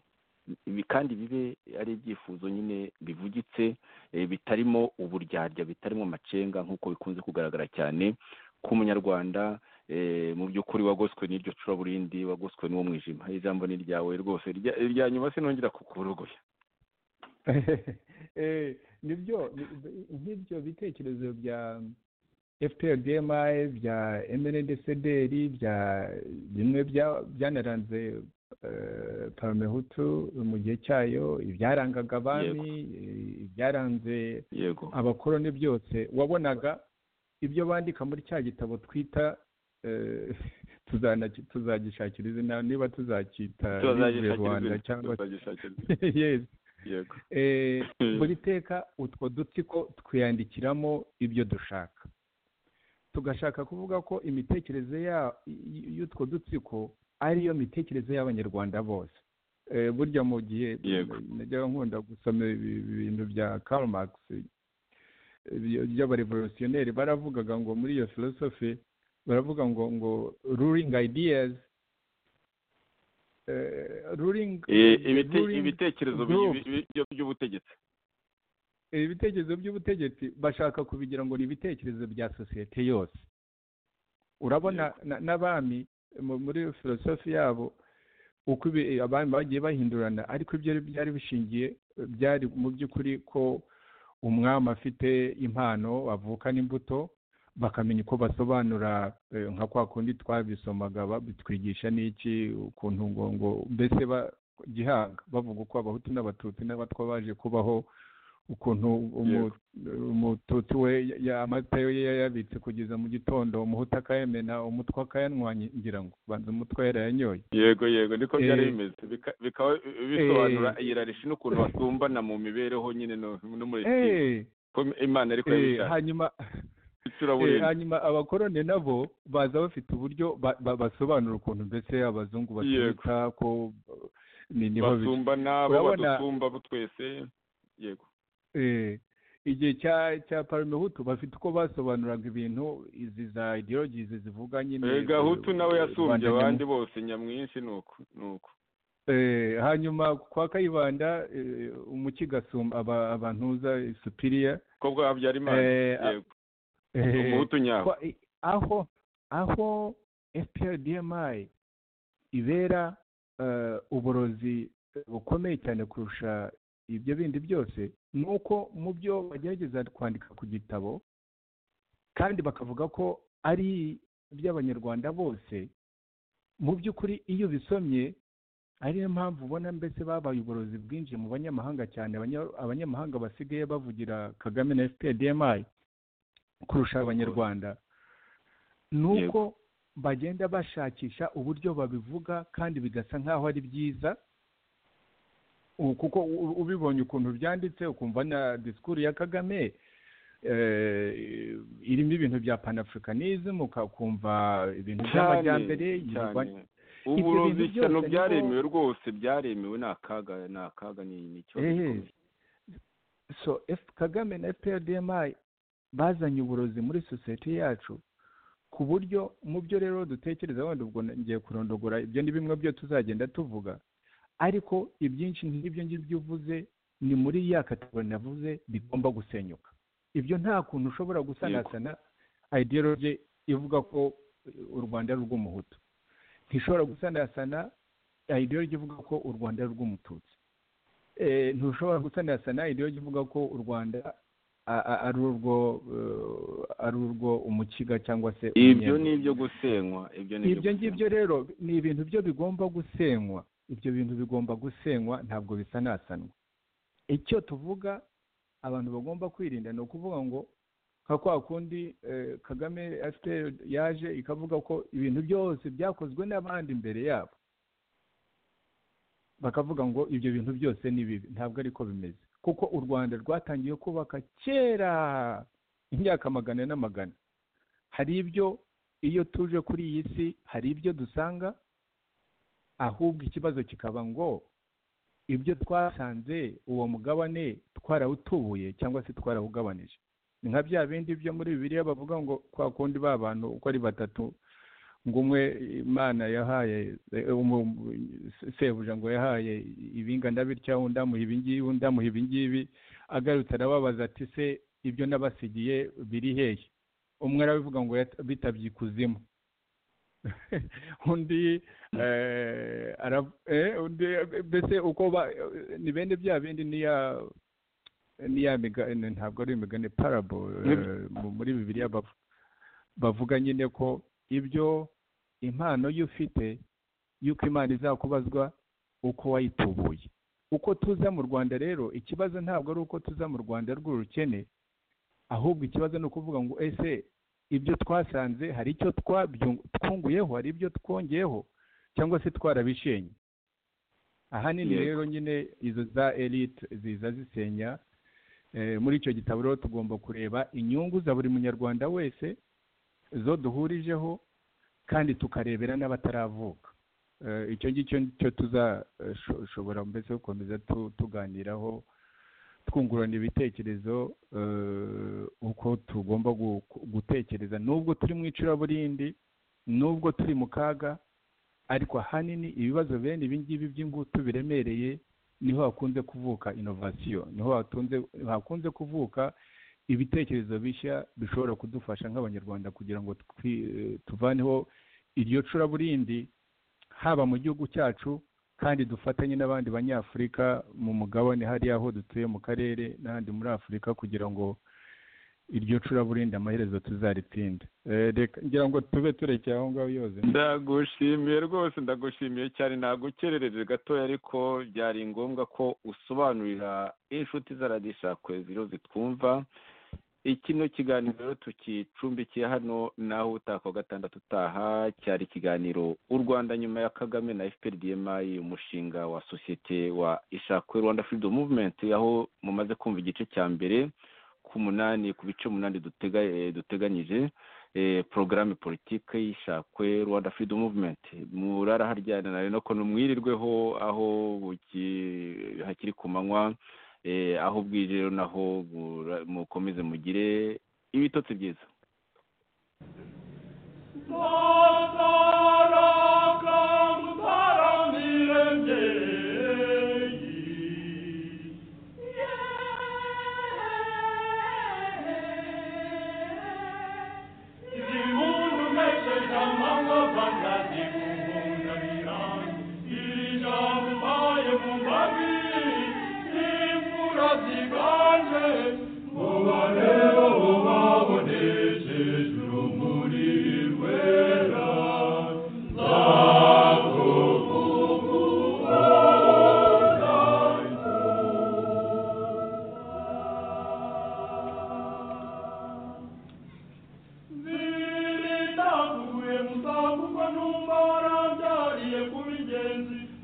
ibi kandi bibe ari ibyifuzo nyine bivugitse eh, bitarimo uburyarya bitarimo amacenga nk'uko bikunze kugaragara cyane ku munyarwanda eh, mu by'ukuri wagoswe n'iryo curaburindi wagoswe n'uwo mwijima ijambo ni ryawe rwose irya irya nyuma sinongera kukurogoya Eh, nibyo ni- nk'ibyo bitekerezo bya fprdmi bya mndcdr bya bimwe bya- byanaranze paramehutu mu gihe cyayo ibyarangaga abami ibyaranze yego abakoroni byose wabonaga ibyo bandika muri cya gitabo twita tuzana- tuzagishakira izina niba tuzacyita Livre rwanda cyangwa se tuzagishakira Yes. yego Eh, buri teka utwo dutsiko twiyandikiramo ibyo dushaka tugashaka kuvuga ko imitekerereze ya- y- y'utwo dutsiko ariyo mitekerereze y'abanyarwanda bose Eh, burya mu gihe Yego. najyaga nkunda gusoma ibi- ibintu bya Karl Marx eh, byo- by'abarevolutionneri baravugaga ngo muri iyo philosophy baravuga ngo ngo ruling ideas eh, ruling Eh, ibite- ruling- ibitekerezo group. bi- bi- byo- by'ubutegetsi ibitekerezo by'ubutegetsi bashaka kubigira ngo ni ibitekerezo bya sosiyete yose urabona na- n'abami mu- muri filosofi yabo uko ibi- abami bagiye bahindurana ariko ibyo byari bishingiye eh, byari mu by'ukuri ko umwami afite impano avukana imbuto bakamenya uko basobanura eh, nka kwa kundi twabisomaga batwigisha n'iki ukuntu ngo ngo mbese ba- gihanga bavuga uko abahutu n'abatutsi n'abatwa baje kubaho ukuntu umu- umututsi we ya- ya- amata ye yayabitse kugeza mu gitondo umuhutu akayamena umutwe akayanywanya ngira ngo banza umutwe yarayanyoye yego yego niko Eh, byari bimeze Bika- bikaba bisobanura iyirarishi n'ukuntu batumbana mu mibereho nyine no no muri iki gihe. Eh, ko imana ariko eh, yabishaka hanyuma Eh, icuraburindi hanyuma abakoroni nabo baza bafite uburyo ba- ba- basobanura ukuntu mbese abazungu Yego. baturuka ko eh, ni niho biri. basumbana bo Urabona- badutumba bo twese yego Eh, igihe cya cya parmehutu bafite uko basobanuraga ibintu izi za ideologies zivuga nyine Eh, gahutu nawe yasumbye rubanda abandi bose nyamwinshi ni uko ni uko Eh, hanyuma kwa kayibanda eh, umukiga asumba aba- abantuza supiriya ko bwa byarimana Eh, a- yego eh, umuhutu nyabo kwa- eh, aho aho fprdmi ibera eh, uborozi bukomeye cyane kurusha ibyo bindi byose ni uko mu byo bagerageza kwandika ku gitabo kandi bakavuga ko ari iby'abanyarwanda bose mu by'ukuri iyo ubisomye ari yo mpamvu ubona mbese babaye uborozi bwinjiye mu banyamahanga cyane abanya- abanyamahanga basigaye bavugira kagame na fpdmi kurusha abanyarwanda ni uko bagenda bashakisha uburyo babivuga kandi bigasa nk'aho ari byiza u- kuko u- ubibonye ukuntu byanditse ukumva na disikuru ya kagame eh, irimo ibintu bya panafricanism ukakumva ibintu by'amajyambere cyane yirwa- uburozi bintu ishyano byose byaremewe rwose byaremewe ni akaga ni akaga ni ni ikibazo Eh, gikomeye so F- kagame na fprdmi bazanye uburozi muri sosiyete yacu ku buryo mu byo rero dutekereza wenda ubwo ngiye kurondogora ibyo ni bimwe byo tuzagenda tuvuga ariko ibyinshi nk'ibyo ngibyo uvuze ni muri ya kategori navuze bigomba gusenyuka ibyo nta kuntu ushobora gusanasana ideology ivuga ko eh, u rwanda ari urw'umuhutu ntishobora gusanasana ideology ivuga ko u rwanda ari urw'umututsi Eh, ntushobora gusanasana ideology ivuga ko u rwanda a- a- ari urwo eh, ari urwo umukiga cyangwa se ibyo umunyenga ni ibyo gusenywa ibyo ni ibyo gusenywa. ngibyo rero ni ibintu byo bigomba gusenywa ibyo bintu bigomba gusenywa ntabwo bisanasanwa icyo tuvuga abantu bagomba kwirinda ni ukuvuga ngo nka kwa kundi eh, kagame FPR yaje ikavuga ko ibintu byose byakozwe n'abandi imbere yabo bakavuga ngo ibyo bintu byose ni bibi ntabwo ariko bimeze kuko u rwanda rwatangiye kubaka kera imyaka magana n'amagana hari ibyo iyo tuje kuri iyi si hari ibyo dusanga ahubwo ikibazo kikaba ngo ibyo twasanze uwo mugabane twarawutubuye cyangwa se twarawugabanije ni nka bya bindi byo muri bibiliya bavuga ngo kwa kundi ba bantu uko ari batatu ngo umwe imana yahaye eh, umu- sebuja ngo yahaye ibingana bitya undi amuha ibingibi undi amuha ibingibi agarutse arababaza ati se ibyo nabasigiye biri hehe umwe arabivuga ngo yat- bitabye ikuzimu undi eh, ara- eh, undi mbese uko ba- ni bene bya bindi ni ya ni ya migani ntabwo ari imigani parable eh, mu- muri bibiliya bavu- bavuga nyine ko ibyo impano yo ufite yuko imana izakubazwa uko wayitubuye uko tuza mu rwanda rero ikibazo ntabwo ari uko tuza mu rwanda rw'urukene ahubwo ikibazo ni ukuvuga ngo ese ibyo twasanze hari icyo twabyung- twunguyeho hari ibyo twongeyeho cyangwa se twarabishenye ahanini Yego. rero nyine izo za elite ziza zisenya Eh, muri icyo gitabo rero tugomba kureba inyungu za buri munyarwanda wese zo duhurijeho kandi tukarebera n'abataravuka Eh, icyo ngicyo cyo tuzashobora mbese gukomeza tu- tuganiraho twungurana ibitekerezo eh, uko tugomba gu- gutekereza nubwo turi mu icuraburindi nubwo turi mu kaga ariko ahanini ibibazo bene ibi ngibi by'ingutu biremereye niho hakunze kuvuka inovasiyo niho hatunze hakunze kuvuka ibitekerezo bishya bishobora kudufasha nk'abanyarwanda kugira ngo twi- tuvaneho iryo curaburindi haba mu gihugu cyacu kandi dufatanye n'abandi banyafurika mu mugabane hariya aho dutuye mu karere n'ahandi muri afurika kugira ngo iryo curaburindi amaherezo tuzaritsinde Eh, reka ngira ngo tube turekeye aho ngaho yoze ndagushimiye rwose ndagushimiye cyane nagukerereje gatoya ariko byari ngombwa ko usobanurira inshuti za radiyo ziro zitwumva ikino kiganiro tukicumbikiye hano naho utaka wa gatandatu utaha cyari ikiganiro u rwanda nyuma ya kagame na fprdmi umushinga wa sosiyete wa ishakwe rwanda freedom movement aho mumaze kumva igice cya mbere ku munani ku bice umunani dutega, eh, duteganyije eh, porogaramu politiki y'ishakwe rwanda freedom movement muraraharyana nari no kuntu mwirirweho aho buki- hakiri ku manywa eh, aho bwije rero naho mura- mukomeze mugire ibitotsi byiza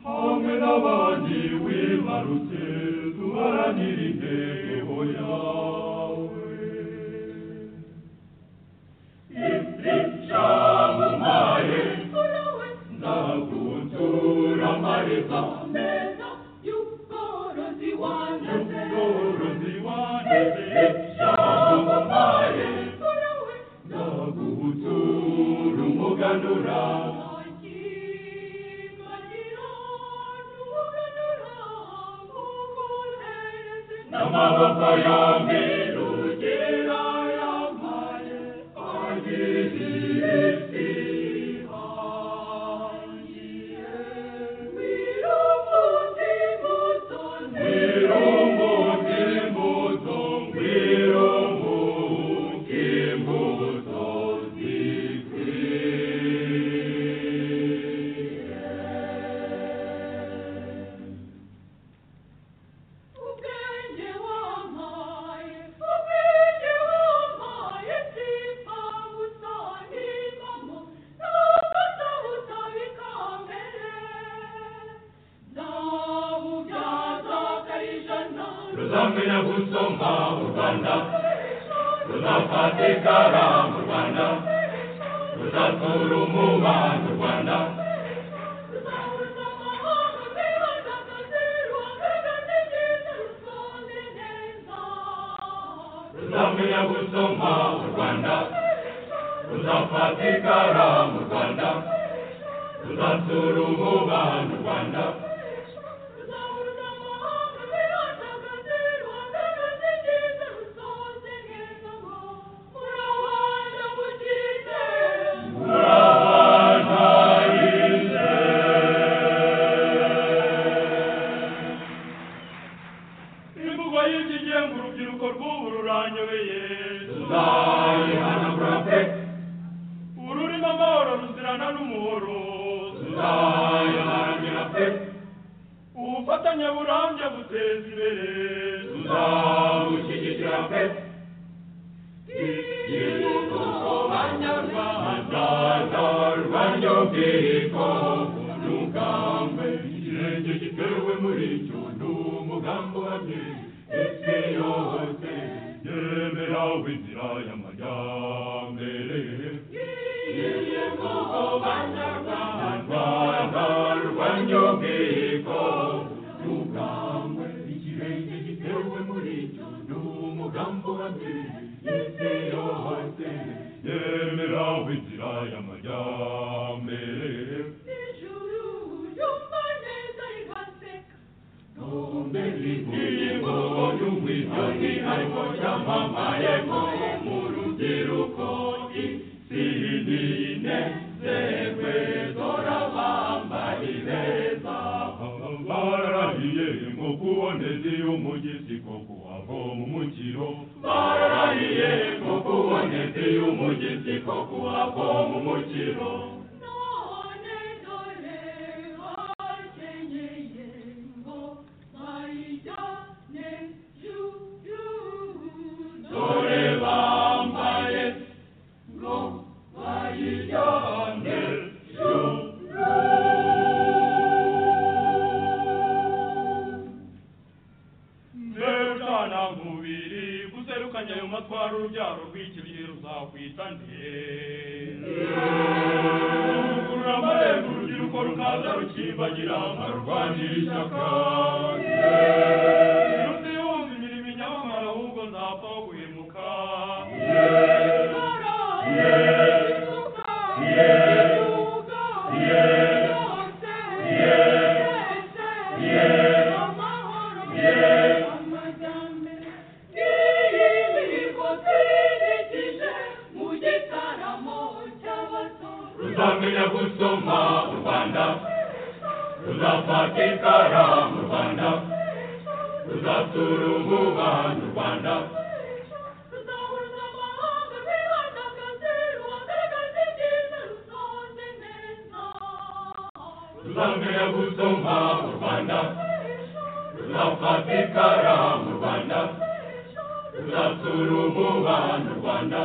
hamwe n'abandi wibarutse duharanire intego yawe isi cyamumaye ndagutura amariza y'ubworozi wanjye cyamumaye ndagutura umuganura n'amaboko yombi rugira yambaye agiriye ihangiye wirumuti imbuto wirumuti imbuto zikwiye ruzamenya gusoma u rwanda ruzafatikara mu rwanda ruzatura umubano u rwanda ruzamenya gusoma u rwanda ruzafatikara mu rwanda ruzatura umubano u rwanda imvugo y'ikigenga urubyiruko rw'ubu ruranyobeye tuzayihanagura pe ururimo amahoro ruzirana n'umuhoro tuzayihanagura ubufatanye burambye buteza imbere tuzawushyigikira pe igihugu banyarwanda rwanyo bwiko umugambi ikirenge gitewe muri cyo ni umugambi wabye isi yose yemera inzira y'amajyambere igihugu banyarwanda rwanyo bwiko umugambi ikirenge gitewe muri cyo ni umugambi wabye isi yose yemera inzira y'amajyambere Ijuru ryumva neza rigaseka bararahiye ngo kubonetse y'umugezi ko kuhava mu mukiro none dore bakenyeye ngo bayijyane juru dore bambaye ngo bayijyane juru ndebwana mubiri guserukanya ayo matwara urubyaro rw'ikiriye ruzakwita nde rugurura amarembo urubyiruko rukaza rukibagira nkarwanira ishyaka undi wumva imirimo inyamamara ahubwo nzapfaho guhemuka ruzamenya gusoma u rwanda ruzafata ikara mu rwanda ruzatura umubano u rwanda ruzamenya gusoma u rwanda ruzafata ikara mu rwanda ruzatura umubano u rwanda